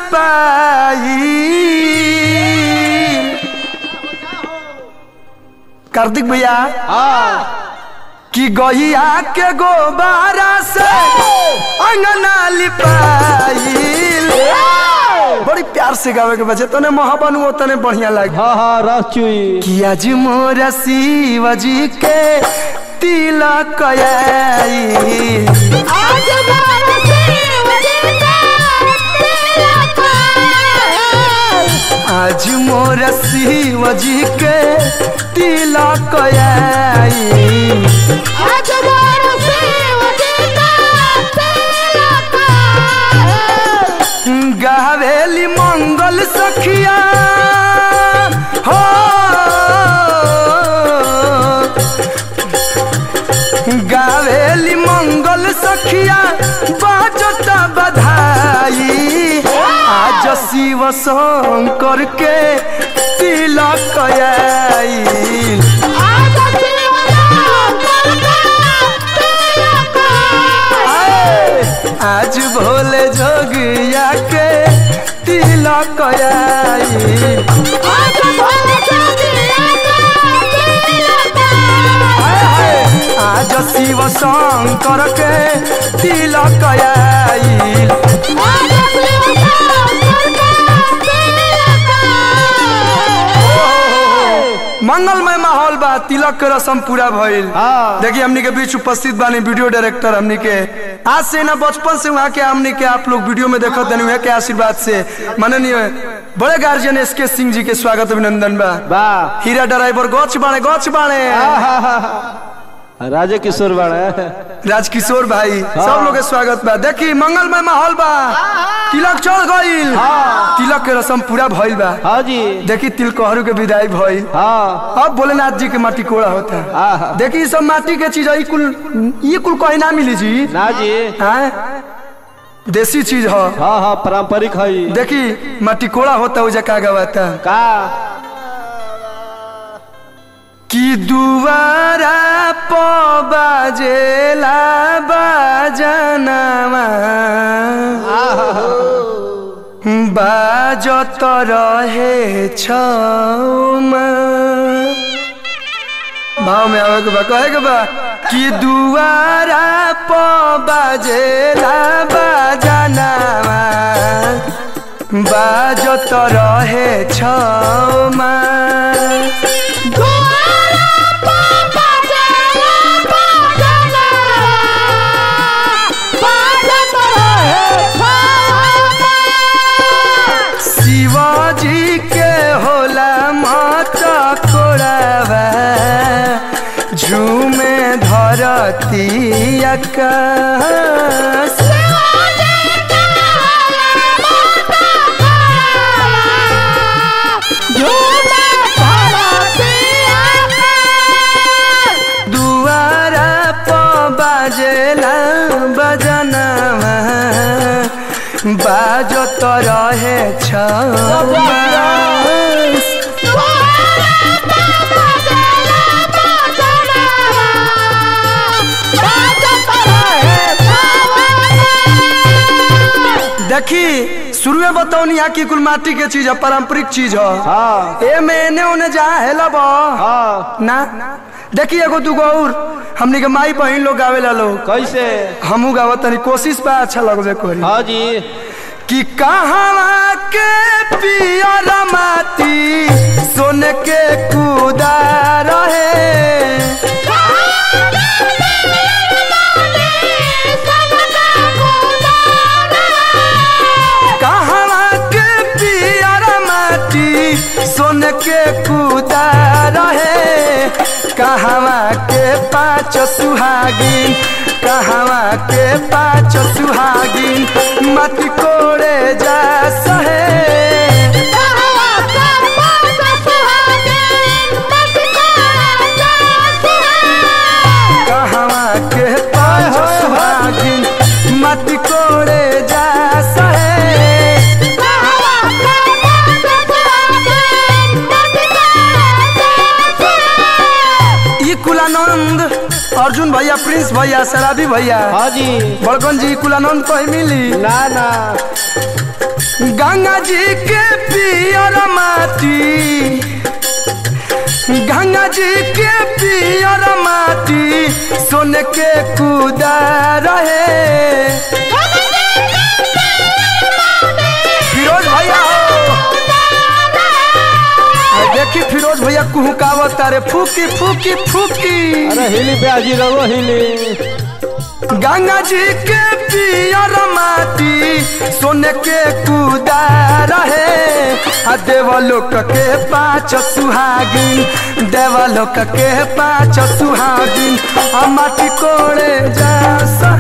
लिपाई कार्तिक भैया हाँ कि गहिया के गोबारा से अंगना लिपाइल बड़ी प्यार से गावे के बचे तने महाबन वो तने बढ़िया लागे हाँ हाँ रस चुई कि आज मोरा शिव जी के तिलक आइल आज बाबा शिव जी का तिलक आज मोरा शिव जी के तिलक आइल आज बाबा शिव जी का तिलक गावेली मंगल सखिया हो गावेली मंगल सखिया बाजता बधाई आज शिव शंकर के तिलक आइल आज शिव शंकर का तिलक आज भोले जोगिया के तिलक आइल आज बाबा शिव जी का तिलक आज शिव शंकर के तिलक आइल आज शिव शंकर का तिलक मंगलमय माहौल बा तिलक के रस्म पूरा भइल हाँ। देखिए हमनी के बीच उपस्थित बानी वीडियो डायरेक्टर हमनी के आज से ना बचपन से वहाँ के हमनी के आप लोग वीडियो में देखत तनी वहाँ के आशीर्वाद से माननीय बड़े गार्जियन एस के सिंह जी के स्वागत अभिनंदन बा वाह हीरा ड्राइवर गच बाणे गच बाणे राजे किशोर बाड़ा राजकिशोर भाई सब लोग के स्वागत बा देखी मंगलमय माहौल बा तिलक चढ़ गइल तिलक के रस्म पूरा भइल बा हाँ जी देखी तिलकहरू के विदाई भइल हाँ अब भोलेनाथ जी के माटी कोड़ा होता है आहा। देखी ई सब माटी के चीज है, ई कुल ये कुल कहीं ना मिली जी ना जी हैं? देसी चीज है हाँ हाँ पारंपरिक है ई। देखी माटी कोड़ा होता है का गवाता का कि दुआरा प बाजेला बाजनामा बाजत रहे छौमा भाव में आवे के बा कहे के बा कि दुआरा प बाजेला बाजनामा बाजत रहे छौमा द्वारा पापा चला बाजना बाजत रहे छामा आकाश दुआरा प बाजेला बजनवा बाजो तो रहे छमास देखी शुरू में बताओ यहाँ की कुल माटी के चीज है पारंपरिक चीज है हाँ ए में एने ओने जहाँ हेलब हाँ ना देखी एगो दूगो और हमनी के माई बहन लोग गावेला लोग कैसे हमू गावत तनी कोशिश बा अच्छा लगबे करी हाँ जी कि कहाँ के पियर माटी सोने के कूदा रहे कहाँ के पियर माटी सोने के कूदा रहे कहवा के पाँच सुहागिन कहवा के पाँच सुहागिन मत कोड़े जा सहे कहवा के पाँच सुहागिन मत कोड़े जा सहे ई कुलानंद अर्जुन भैया प्रिंस भैया शराबी भैया हाँ जी बड़गन जी कुलानंद कहीं मिली ना ना गंगा जी के पियर माटी गंगा जी के पियर माटी सोने के कूदा रहे फिरोज भैया हो आ देखी फिरोज भैया कुहुकावत तारे फूकी फूकी फूकी अरे हिली ब्याजी रहो हिली गंगा जी के पियर माटी सोने के कूदा रहे आ देवलोक के पाँच सुहागिन देवलोक के पाँच सुहागिन आ माटी कोड़े जा सा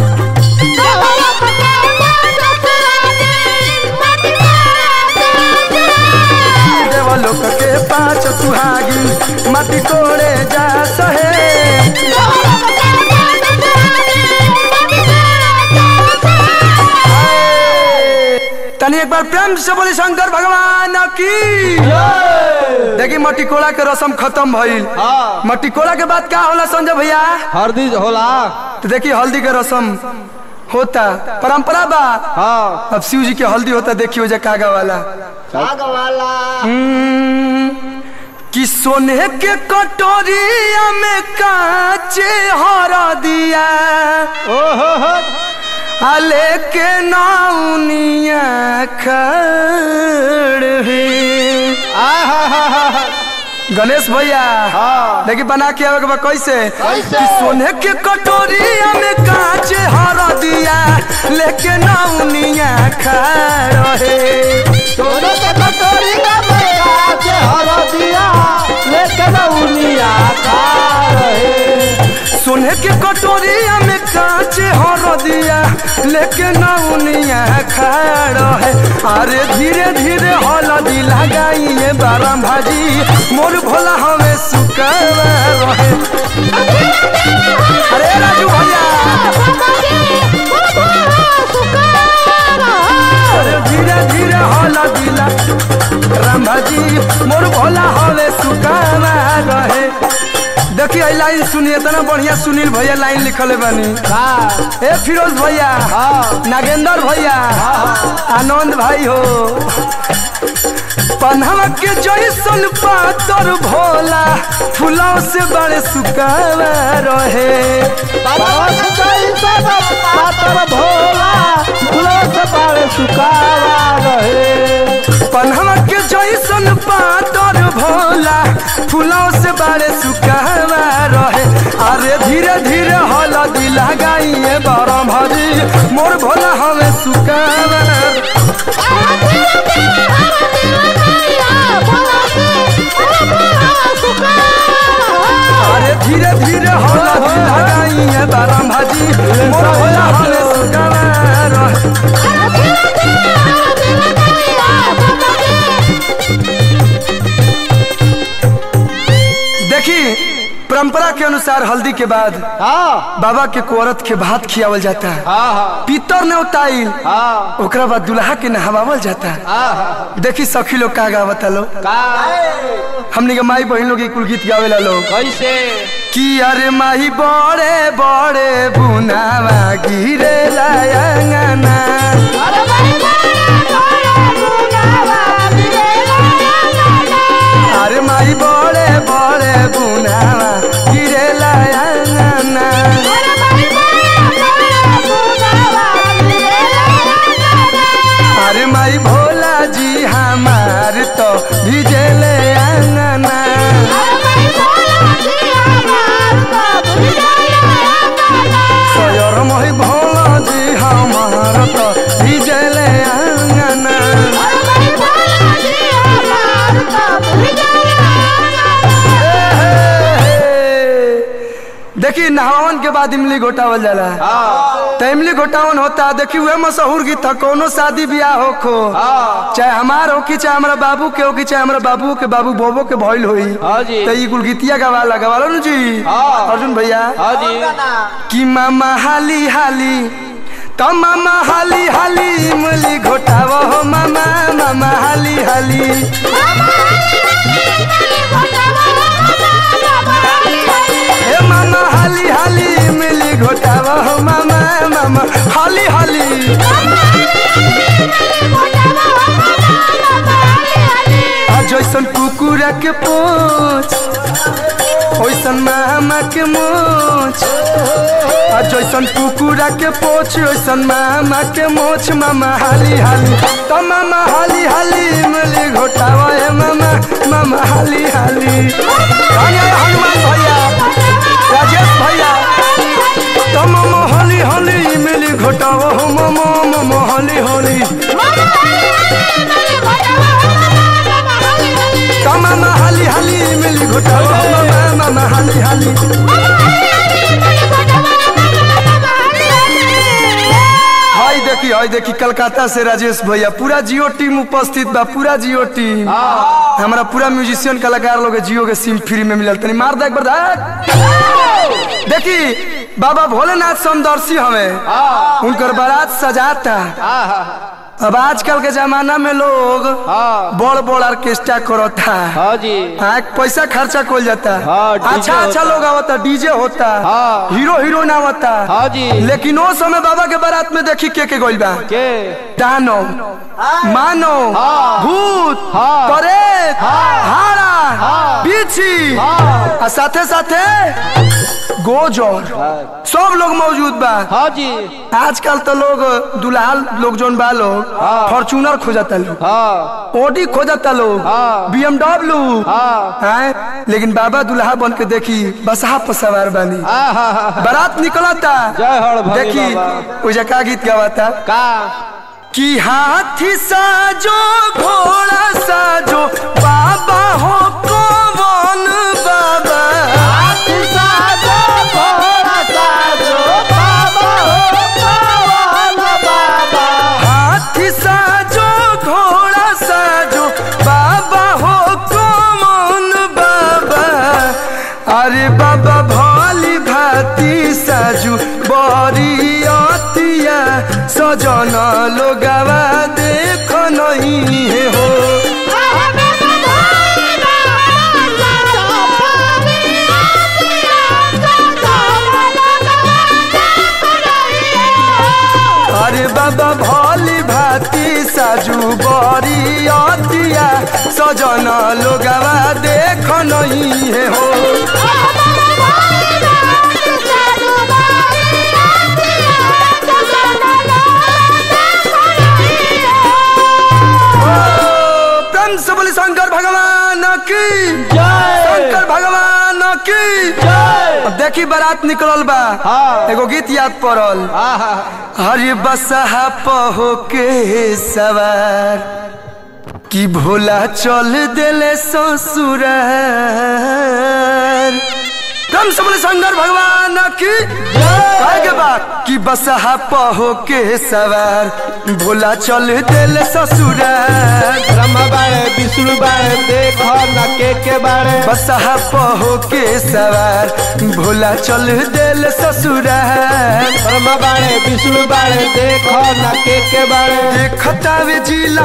देवलोक के पाँच सुहागिन माटी कोड़े जा सहे तनी एक बार प्रेम से बोली शंकर भगवान की देखी मट्टी कोड़ा के रसम खत्म भइल हाँ मट्टी कोड़ा के बाद का होला संजय भैया हरदी होला तो देखिए हल्दी के रसम होता परंपरा बा हाँ अब शिव जी के हल्दी होता देखियो जे कागा वाला हम्म, कि सोने के कटोरिया में काचे हर दिया ओहो हो आले के नाउनिया खड़ है आहा गणेश भैया हाँ। देखी बना के आवे के बा कैसे कैसे? कि सोने के कटोरिया में कांच हर दिया लेके नाउनिया खड़ है सोने के कटोरी का मेरा से हरदिया लेके रउनिया खा रहे सोने के कटोरिया में कांच हर दिया लेके नाउनिया खड़ है अरे धीरे धीरे हल्दी लगाइए बाराम भाजी मोर भोला हमें सुकावा रहे अरे राजू भैया अरे धीरे धीरे हला दिला राम भाजी मोर भोला हवे सुकावा रहे देखिए ई लाइन सुनिए इतना बढ़िया सुनील भैया लाइन लिखले बानी का ए फिरोज भैया हाँ। नागेंद्र भैया आनंद भाई हो पन्हवा के जैसन पातर भोला फूलों से बड़े सुकावा रहे परस जैसा पातर भोला फूलों से बड़े सुकावा रहे पन्हवा के जैसन पातर भोला फूलों से बड़े सुकावा रहे अरे धीरे धीरे हल्दी लगाइए बड़ा भाजी मोर भोला हमें सुकावा अरे धीरे धीरे हल्दी लगाइए बड़ा भाजी जी मोर भोला हमें सुगवार देखी परंपरा के अनुसार हल्दी के बाद हाँ बाबा के कोरत के भात खियावल जाता है हाँ हाँ पितर ने उताइल हाँ ओकरा बाद दुल्हा के नहवावल जाता है हाँ देखी सखी लोग का गावता लोग का हमनी के माई बहन लोग कुल गीत गावेला लोग कैसे कि अरे माही बड़े बड़े बुनावा गिरे लायंगना अरे माही बड़े बड़े बुनावा गिरे लायंगना अरे माई भोला जी हमार तो भिजेले अंगना सयर मोहि भोला जी हमार तो भिजेले अंगना देखी नहावन के बाद इमली घोटावल जाला हाँ तो इमली घोटावन होता देखी वह मशहूर गीत था कोनो शादी ब्याह हो खो हाँ चाहे हमार हो कि चाहे हमारा बाबू के हो कि चाहे हमारा बाबू के बाबू बोबो के भइल होई हाँ जी तो ई कुल गीतिया गवाला गवाला नु जी हाँ। अर्जुन भैया हाँ जी कि मामा हाली हाली तो मामा हाली हाली इमली घोटाव हो मामा मामा हाली हाली हे मामा हाली हाली इमली घोटाव हो मामा मामा हाली हाली आ जैसन कुकुरा के पोछ ओइसन मामा के मोछ आ जैसन कुकुरा के पोछ ओइसन मामा के मोछ मामा हाली हाली तो मामा हाली हाली इमली घोटावा हे मामा मामा हाली हाली धन्य हनुमान भैया राजेश भैया तो मामा हाली हाली इमली घोटावा हो मामा मामा हाली हाली तो मामा हाली हाली इमली घोटावा हो मामा मामा हाली हाली हाय देखी हाय देखी कलकत्ता से राजेश भैया पूरा जियो टीम उपस्थित बा पूरा जियो टीम हमारा पूरा म्यूजिशियन कलाकार लोग के जियो के सिम फ्री में मिलल तनी मार दे एक बार धक। देखी बाबा भोलेनाथ समदर्शी हमें उनकर बारात सजाता हाँ हाँ अब आजकल के जमाना में लोग हाँ बड़ बड़ ऑर्केस्ट्रा करता हाँ जी हाँ पैसा खर्चा कोल जाता हाँ, डीजे अच्छा अच्छा होता। लोग आवता डीजे होता हाँ। हीरो हीरोइन आवता हाँ जी लेकिन वो समय बाबा के बारात में देखी के के गइल बा के दानो मानो हाँ। भूत हाँ। प्रेत हाँ। हाड़ा हाँ। बिच्छी हाँ। आ साथे साथे गोजर सब लोग मौजूद बा हाँ जी आजकल तो लोग दुल्हा लोग जोन बा लोग हाँ। फॉर्चूनर खोजता लोग हाँ ओडी खोजता लोग हाँ। बीएमडब्ल्यू हाँ हैं लेकिन बाबा दुल्हा बन के देखी बसहा पर सवार बानी हाँ हाँ हाँ बारात निकलता जय हर भोले देखी बाबा। उजा का गीत गावाता का कि हाथी साजो घोड़ा साजो बाबा हो कौन बाबा हाथी साजो घोड़ा साजो बाबा हो कौन बाबा अरे बाबा भोली भाती साजू बड़ी अतिया सजन लोगावा देख नहीं है हो अरे बाबा भोली भाती साजू बड़ी अतिया सजन लोगावा देख नहीं है हो ओ, प्रेम से बोली शंकर भगवान की शंकर भगवान की अब देखी बारात निकलल बा हाँ। एगो गीत याद पड़ल हाँ हाँ हरे बसहा पहो के सवार कि भोला चल देले ससुरार तम सबल शंकर भगवान की कहे के बाद कि बसहा पहो के सवार भोला चल दिल ससुराल ब्रह्मा बाड़े विष्णु बाड़े देख न के के बाड़े बसहा पहो के सवार भोला चल दिल ससुराल ब्रह्मा बाड़े विष्णु बाड़े देख न के के बाड़े देखतावे जिला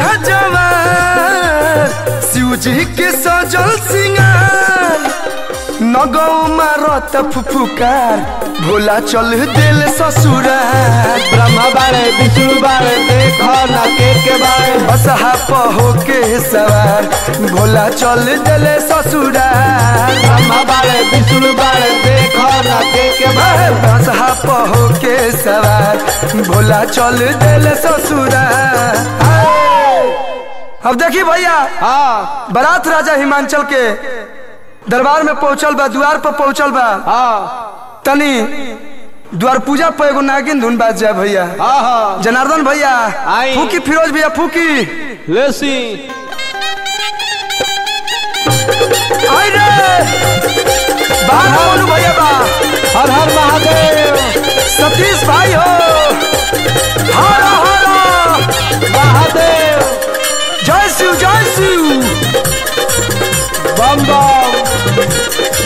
जवान शिव जी के सजल सिंगार नगौ मारत फुफुकार भोला चल दिल ससुराल ब्रह्मा बाड़े विष्णु बाड़े देख न के के बाड़े बसहा पहो के सवार भोला चल दिल ससुराल ब्रह्मा बाड़े विष्णु बाड़े देख न के के बाड़े बसहा पहो के सवार भोला चल दिल ससुराल अब देखी भैया हाँ बारात राजा हिमांचल के दरबार में पहुंचल बा द्वार पर पहुंचल बा हाँ तनी द्वार पूजा पर एगो नागिन धुन बाज जाए भैया हाँ हाँ जनार्दन भैया आई। फूकी फिरोज भैया फूकी लेसी आई रे बाहर बोलू भैया बा हर हर महादेव सतीश भाई हो हरा हरा महादेव जय शिव जय शिव बम बम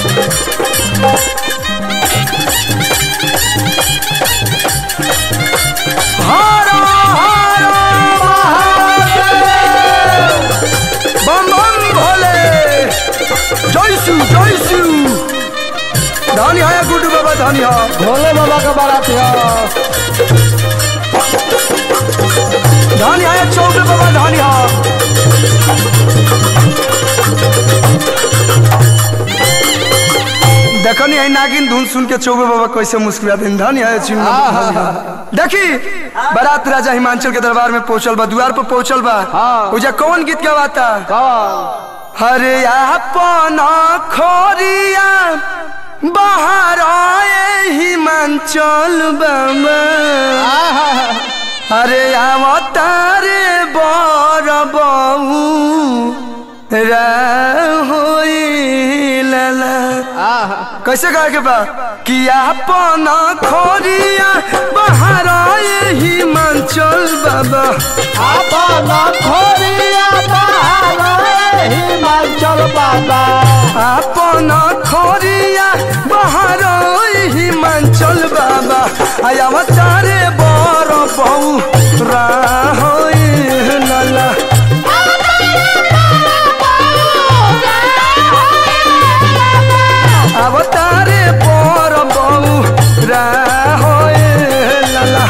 हरा हरा महादेव बम बम भोले जय शिव जय शिव धनी है गुड्डू बाबा धनी है भोले बाबा का बारात है धनी है चौबे बाबा धनी है देखनी है नागिन धुन सुन के चौबे बाबा कैसे मुस्कुराते हैं धनी है चिन्ह देखी बारात राजा हिमांचल के दरबार में पहुंचल बा द्वार पर पहुंचल बा हाँ। उजा कौन गीत गवाता कौन हरे अपन खोरिया बाहर आए हिमांचल बाबा अरे अवतारे बर बहू लला आहा कैसे कहे के बा कि अपन खोरिया बाहर आए हिमांचल बाबा अपन खोरिया बहार हिमाचल बाबा अपन खोरिया बाहर आए हिमांचल बाबा आया अवतारे बर बहू लला अवतारे पर बहू लला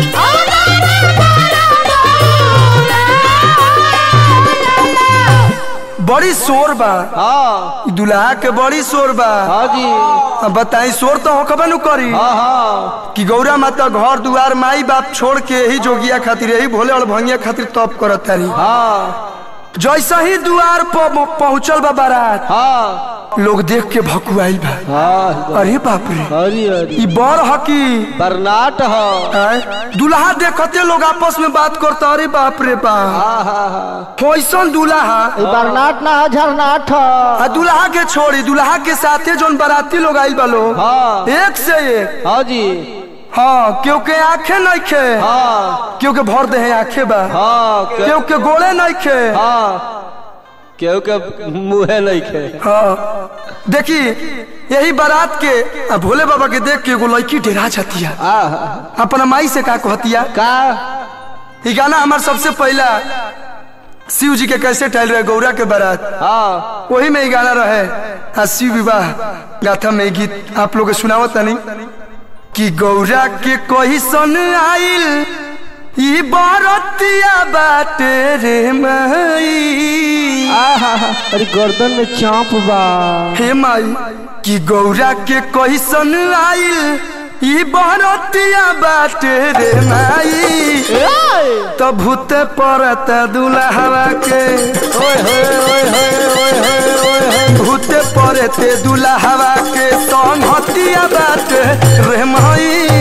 बड़ी शोर बा हाँ ई दुल्हा के बड़ी शोर बा हाँ जी अब बताई शोर तो होकबे नु करी हाँ हाँ कि गौरा माता घर दुआर माई बाप छोड़ के यही जोगिया खातिर यही भोले और भंगिया खातिर तप करत तारी हाँ जैसा ही दुआर पर पहुंचल बा बारात हाँ लोग देख के भकुआइल बा हाँ अरे बाप रे हरी हरी ई बर हकी बरनाट हो आय, दुल्हा देखते लोग आपस में बात करता अरे बाप रे बाप हाँ हाँ हाँ कैसन दुल्हा बरनाट ना झरनाट हो आ दुल्हा के छोड़ी दुल्हा के साथे जोन बाराती लोग आइल बा लोग हाँ एक से एक हाँ जी हाँ क्यों के आंखें नहीं खे हाँ क्यों के भर दे हैं आंखें बा हाँ के- क्यों के गोले नहीं खे हाँ केहू के मुँहे नहीं खे हाँ देखी यही बारात के आ भोले बाबा के देख के एगो लड़की डेरा जाती है आहा अपना माई से का कहतिया का ये गाना हमार सबसे पहला शिव जी के कैसे टहल रहे गौरा के बारात हाँ वही में ये गाना रहे आ शिव विवाह गाथा में ये गीत आप लोग के सुनावत नहीं कि गौरा के कोई सन आइल ई बारतिया बाटे रे माई आहा अरे गर्दन में चांप बा हे माई कि गौरा के कोई सन आइल ई बारतिया बाटे रे माई तो भूत परत दुल्हवा के ओए होए ओए होए ओए होए ओए होए भूत परते दुल्हवा के संहतिया बाटे रे माई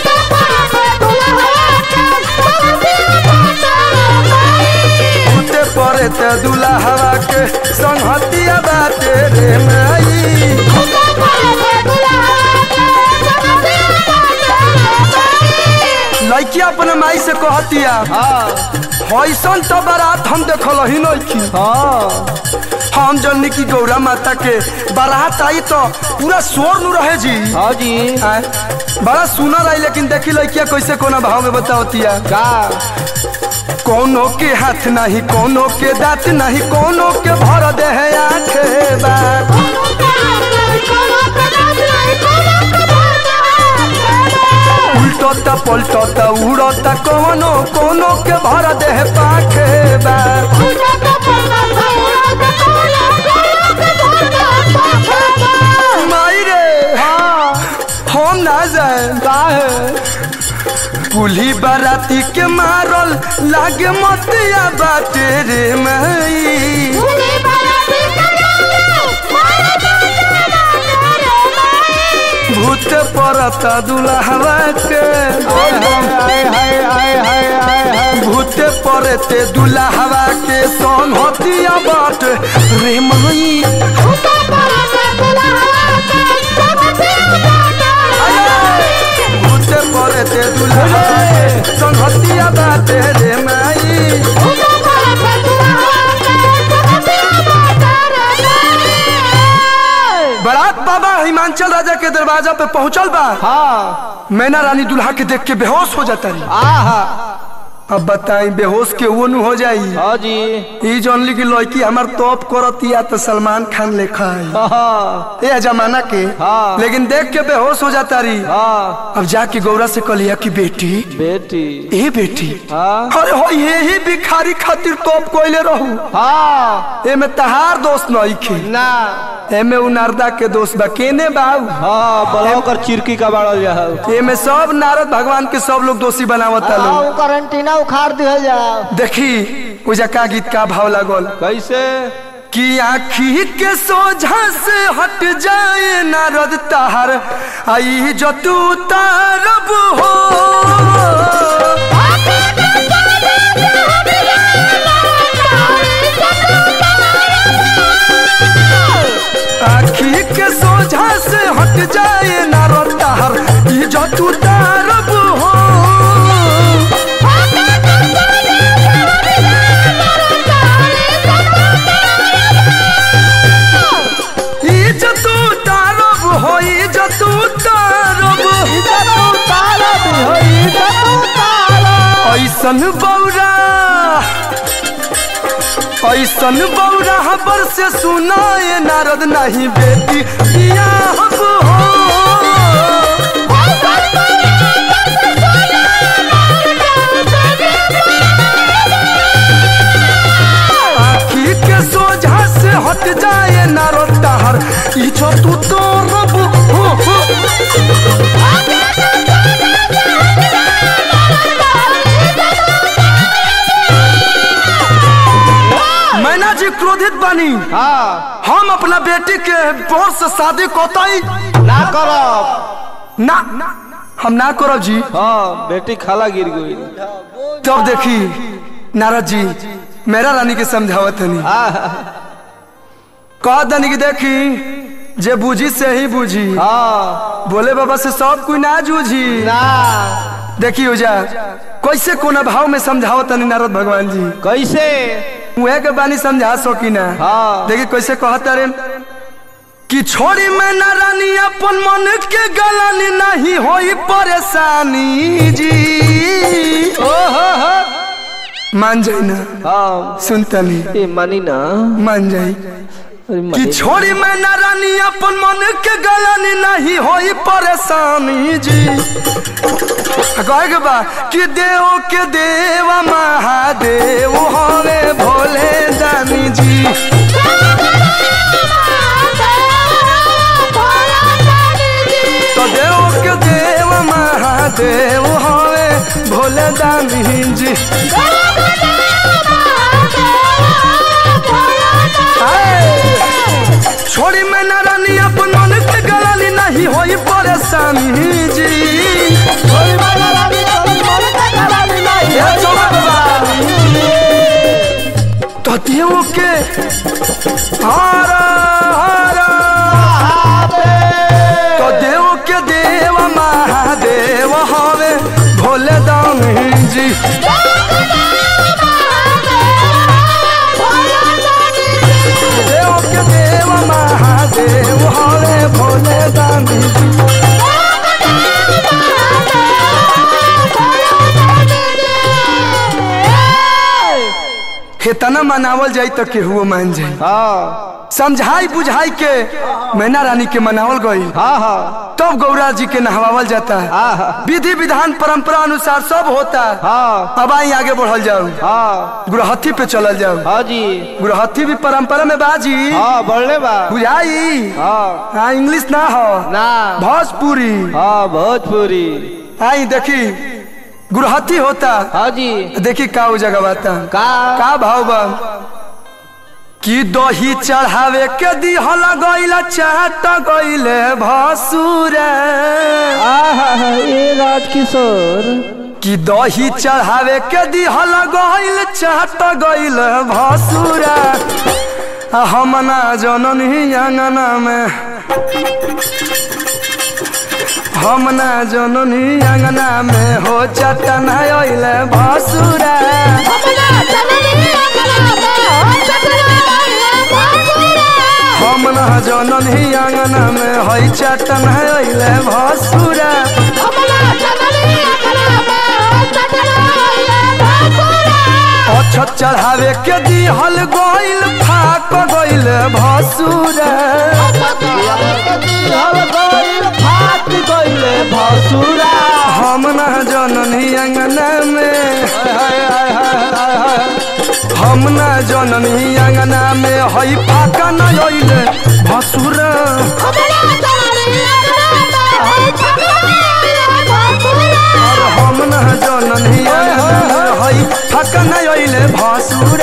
भूत परते दुल्हवा के संहतिया बाटे रे माई लड़किया अपने माई से कहतिया हाँ ऐसन तो बारात हम देखल ही नहीं हाँ हम जननी की गौरा माता के बारात आई तो पूरा शोर नु रहे जी हाँ जी आय, बड़ा सुनर आई लेकिन देखी लड़किया कैसे कोना भाव में बतावतिया का कोनो के हाथ नहीं कोनो के दांत नहीं कोनो के भर दे है आंखें बा उल्टोता पलटोता उड़ोता कोनो कोनो के भर दे है पाखे बा माई रे हम ना जाए का है कुली बाराती के मारल लागे मतिया बाटे रे माई भूत परता दुल्हवा के हाय हाय हाय हाय हाय हाय हाय भूत परते दुल्हवा के सोन हतिया बाट रे माई भूत परते दुल्हवा के सोन हतिया बाटे रे माई बारात बाबा हिमांचल राजा के दरवाजा पे पहुंचल बा हाँ मैना रानी दुल्हा के देख के बेहोश हो जाता रही आहा अब बताई बेहोश के वो नु हो जाई हाँ जी ई जानली की लड़की हमार तोप करतिया तो सलमान खान लेखा है हाँ ए जमाना के हाँ। लेकिन देख के बेहोश हो जाता रही हाँ अब जाके गौरा से कहलिया कि बेटी बेटी ए बेटी हाँ अरे हो ये ही भिखारी खातिर तोप कोइले रहू हाँ एमे तहार दोस्त नहीं खे ना एमे उ नारदा के दोस्त बा केने बाऊ हाँ बलाओ कर चिरकी का बाड़ल जा एमे सब नारद भगवान के सब लोग दोषी बनावता लोग करंटीना उखाड़ दिया जा देखी उजा का गीत का भाव लागल कैसे कि आखी के सोझा से हट जाए नारद तार आई जो तू तारब हो आखी के सोझा से हट जाए नारद तार ई जो तू तारब हो ई जो तू तारब हो ई जो तू तारब ऐसन बौरा ऐसन बौरा हबर से सुनाए नारद नहीं बेटी बियाह हो आखी के सोझा से हट जाए नारद तार ई जो तू तारब हो हो मैना जी क्रोधित बनी हाँ हम अपना बेटी के बोर से शादी कोताई ना करब ना हम ना करब जी हाँ बेटी खाला गिर गई तब देखी नारद जी मेरा रानी के समझावत हनी कह दनी की देखी जे बूझी से ही बूझी हाँ बोले बाबा से सब कोई ना जूझी ना देखी उजा कैसे कोना भाव में समझावत हनी नारद भगवान जी कैसे उहे के बानी समझा सकी ना हाँ। देखी कैसे कहता रे कि छोड़ी मैं ना रानी अपन मन के गलानी नहीं होई परेशानी जी ओहो हो मान जाई ना हाँ सुनता नहीं ए मानी ना मान जाई अरे कि मानी छोड़ी मैं ना रानी अपन मन के गलानी नहीं होई परेशानी जी कहे के बा कि देव के देव महादेव हवे भोले दानी जी तो देव के देव महादेव हवे भोले दानी जी आए। छोड़ी मैं ना रानी अपन मन के गलानी नहीं होई परेशानी जी ये चौबा बाबा। तो देव के हारा हारा तो देव के देव महादेव हवे भोले दानी जी देव के देव महादेव हरे भोले दानी जी हेतना मनावल जाई तो केहुओ मान जाई हाँ समझाई बुझाई के मैना रानी के मनावल गई हाँ हाँ तब गौरा जी के नहवावल जाता है हाँ विधि विधान परंपरा अनुसार सब होता है हाँ अब आई आगे बढ़ल जाओ हाँ गुरहथी पे चलल जाओ हाँ जी गुरहथी भी परंपरा में बाजी हाँ बढ़ले बा बुझाई हाँ हाँ इंग्लिश ना हो ना भोजपुरी हाँ भोजपुरी आई देखी गुरहथी होता हाँ जी देखी का वो जगह बाता का का भाव बा कि दही चढ़ावे के दिहल गइला चाट गइले भसुर आहा ये राजकिशोर कि दही चढ़ावे के दिहल गइल चाट गइल भसुर हम ना जननी अंगना में हम ना जननी अंगना में हो चटन अइले भसुर हम ना जननी अंगना में हई चटन अइले भसुर अछत चढ़ावे के दिहल गइल फाक गइल भसुर फाट गइले भसुरा हम ना जननी अंगना में हम ना जननी अंगना में हई फाका न अइले भसुर हम ना जननी अंगना में हई फाका न अइले भसुर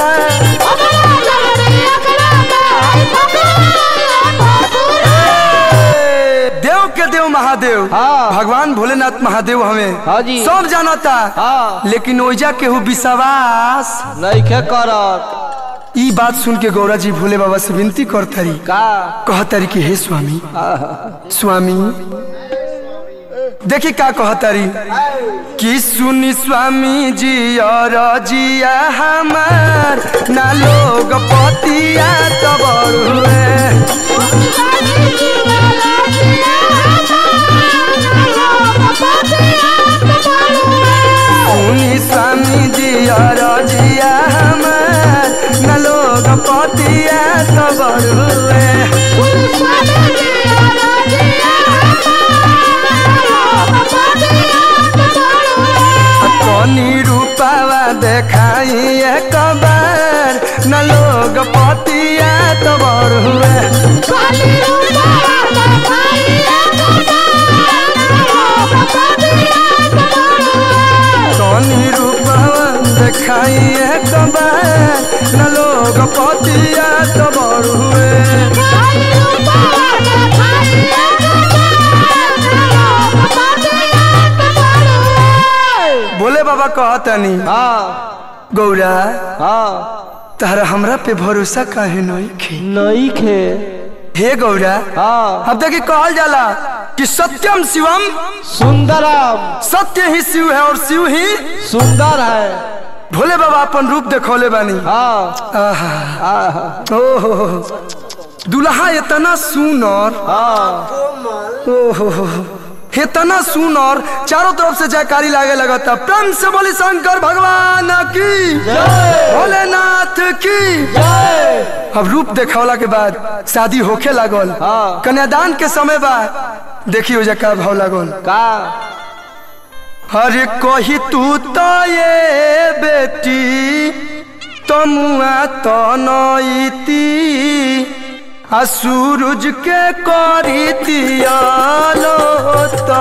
देव के देव महादेव हाँ। भगवान भोलेनाथ महादेव हमें हाँ जी। सब जानता हाँ लेकिन ओइजा केहू विश्वास नहीं के करत ई बात सुन के गौरा जी भोले बाबा से विनती करतरी का कहतरी कि हे स्वामी आहा, स्वामी देखी का कहतरी कि सुनी स्वामी जी और जिया हमार ना लोग पतिया तबर हुए सुनी स्वामी जी और जिया हमार ना लोग पतिया तबर हुए कनी रूपावा देखाई एक बार न लोग पतिया तबर हुए कनी रूपावा देखाई एक बार न लोग पतिया तबर हुए बोले बाबा कहतनी हाँ गौरा हाँ तारा हमरा पे भरोसा काहे नहीं खे नहीं खे हे गौरा हाँ अब देखी कहल जाला कि सत्यम शिवम सुंदरम सत्य ही शिव है और शिव ही सुंदर है भोले बाबा अपन रूप देखौले बानी हाँ आहा आहा, ओहो दुल्हा इतना सुनर हाँ ओहो इतना सुनर चारों तरफ से जयकारी लागे लगता प्रेम से बोली शंकर भगवान की जय भोलेनाथ की जय अब रूप देखौला के बाद शादी होखे लागल हाँ। कन्यादान के समय बाद देखी हो का भाव लागल का अरे कही तू तो ये बेटी तमुआ तो नईती आ सूरज के करी तियालो तो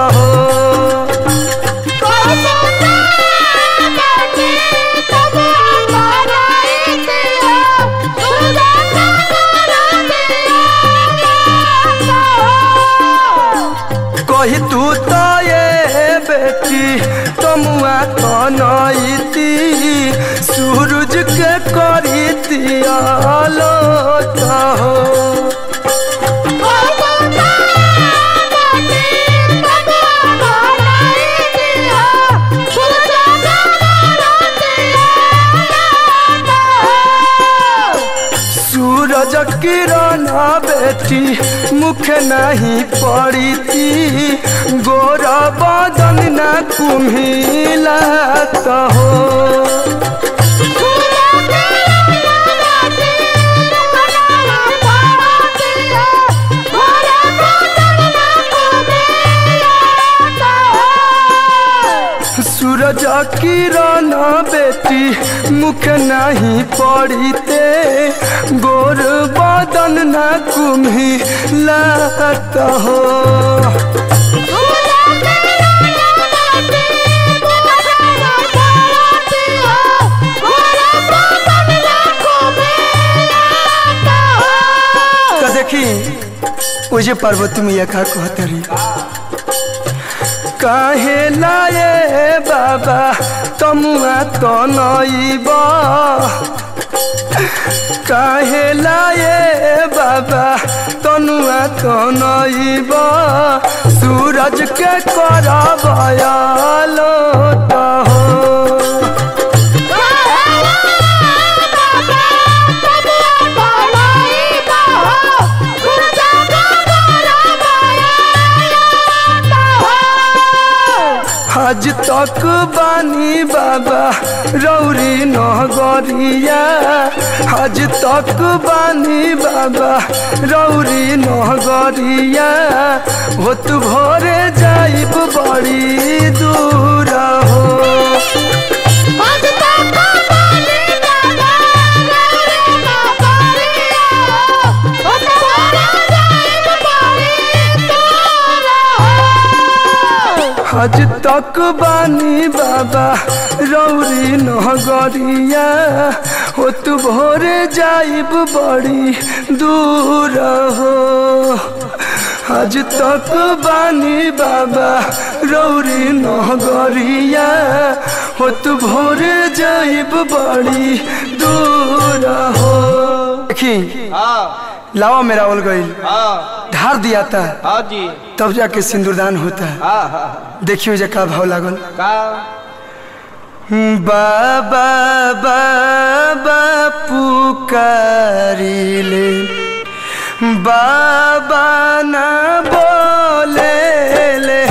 कही तू तो ये बेटी तमुआ तो नईती सूरज के करी तियालो तो Oh, किरण बेटी मुख नहीं पड़ी थी गोर बदन न कुम्हिला हो सूरज किरण बेटी मुख नहीं पड़ी ते गोर बदन न कुम्हिला हो तो देखी उजे पार्वती मैया का कहतरी काहे लाए बाबा तमुआ तो नईबा काहे लाए बाबा तनुआ तो नईबा सूरज के करबयालो तो हो आज तक बानी बाबा रौरी नगरिया आज तक बानी बाबा रौरी नगरिया होत भोरे जाइब बड़ी दूर हो आज तक बानी बाबा रौरी नगरिया होत भोरे जाइब बड़ी दूर हो आज तक बानी बाबा रौरी नगरिया होत भोरे जाइब बड़ी दूर हो देखी लावा मेरा ओल गई ढार दिया था हाँ जी तब जाके सिंदूरदान होता है हाँ हाँ देखियो जे का भाव लागल का बाबा बाबा पुकारिले बाबा ना बोले ले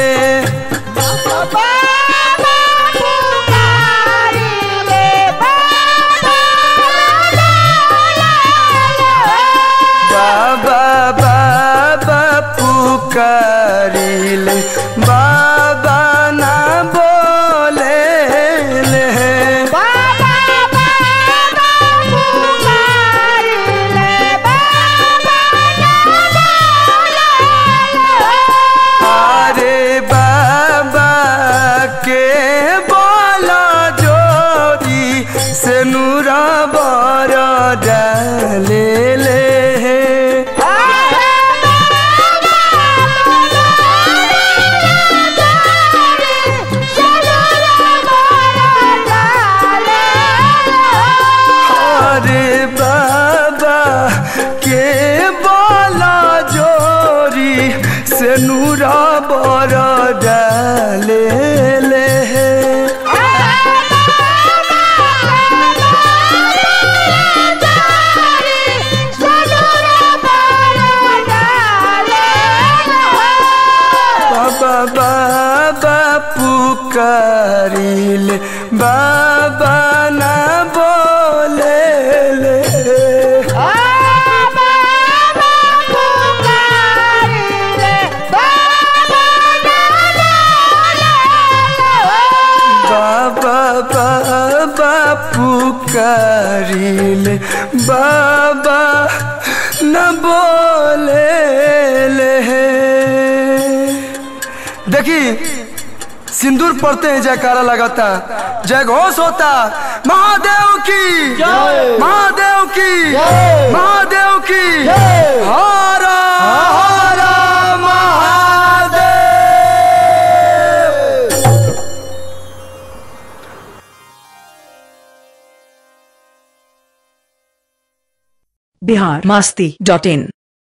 बाबा बाबा पुकारिले बाबा ना बोले ले अरे बाबा के बोला जोरी से नूरा बर डाले ले अरे बाबा के बोला जोरी से नूरा बर डाले ले बाबा बाबा पुकारिले बाबा ना बोले ले बाबा बाबा पुकारिले बाबा न बोले ले देखी सिंदूर पड़ते हैं जयकारा लगाता जय घोष होता महादेव की महादेव की महादेव की हर हर महादेव बिहार मस्ती डॉट इन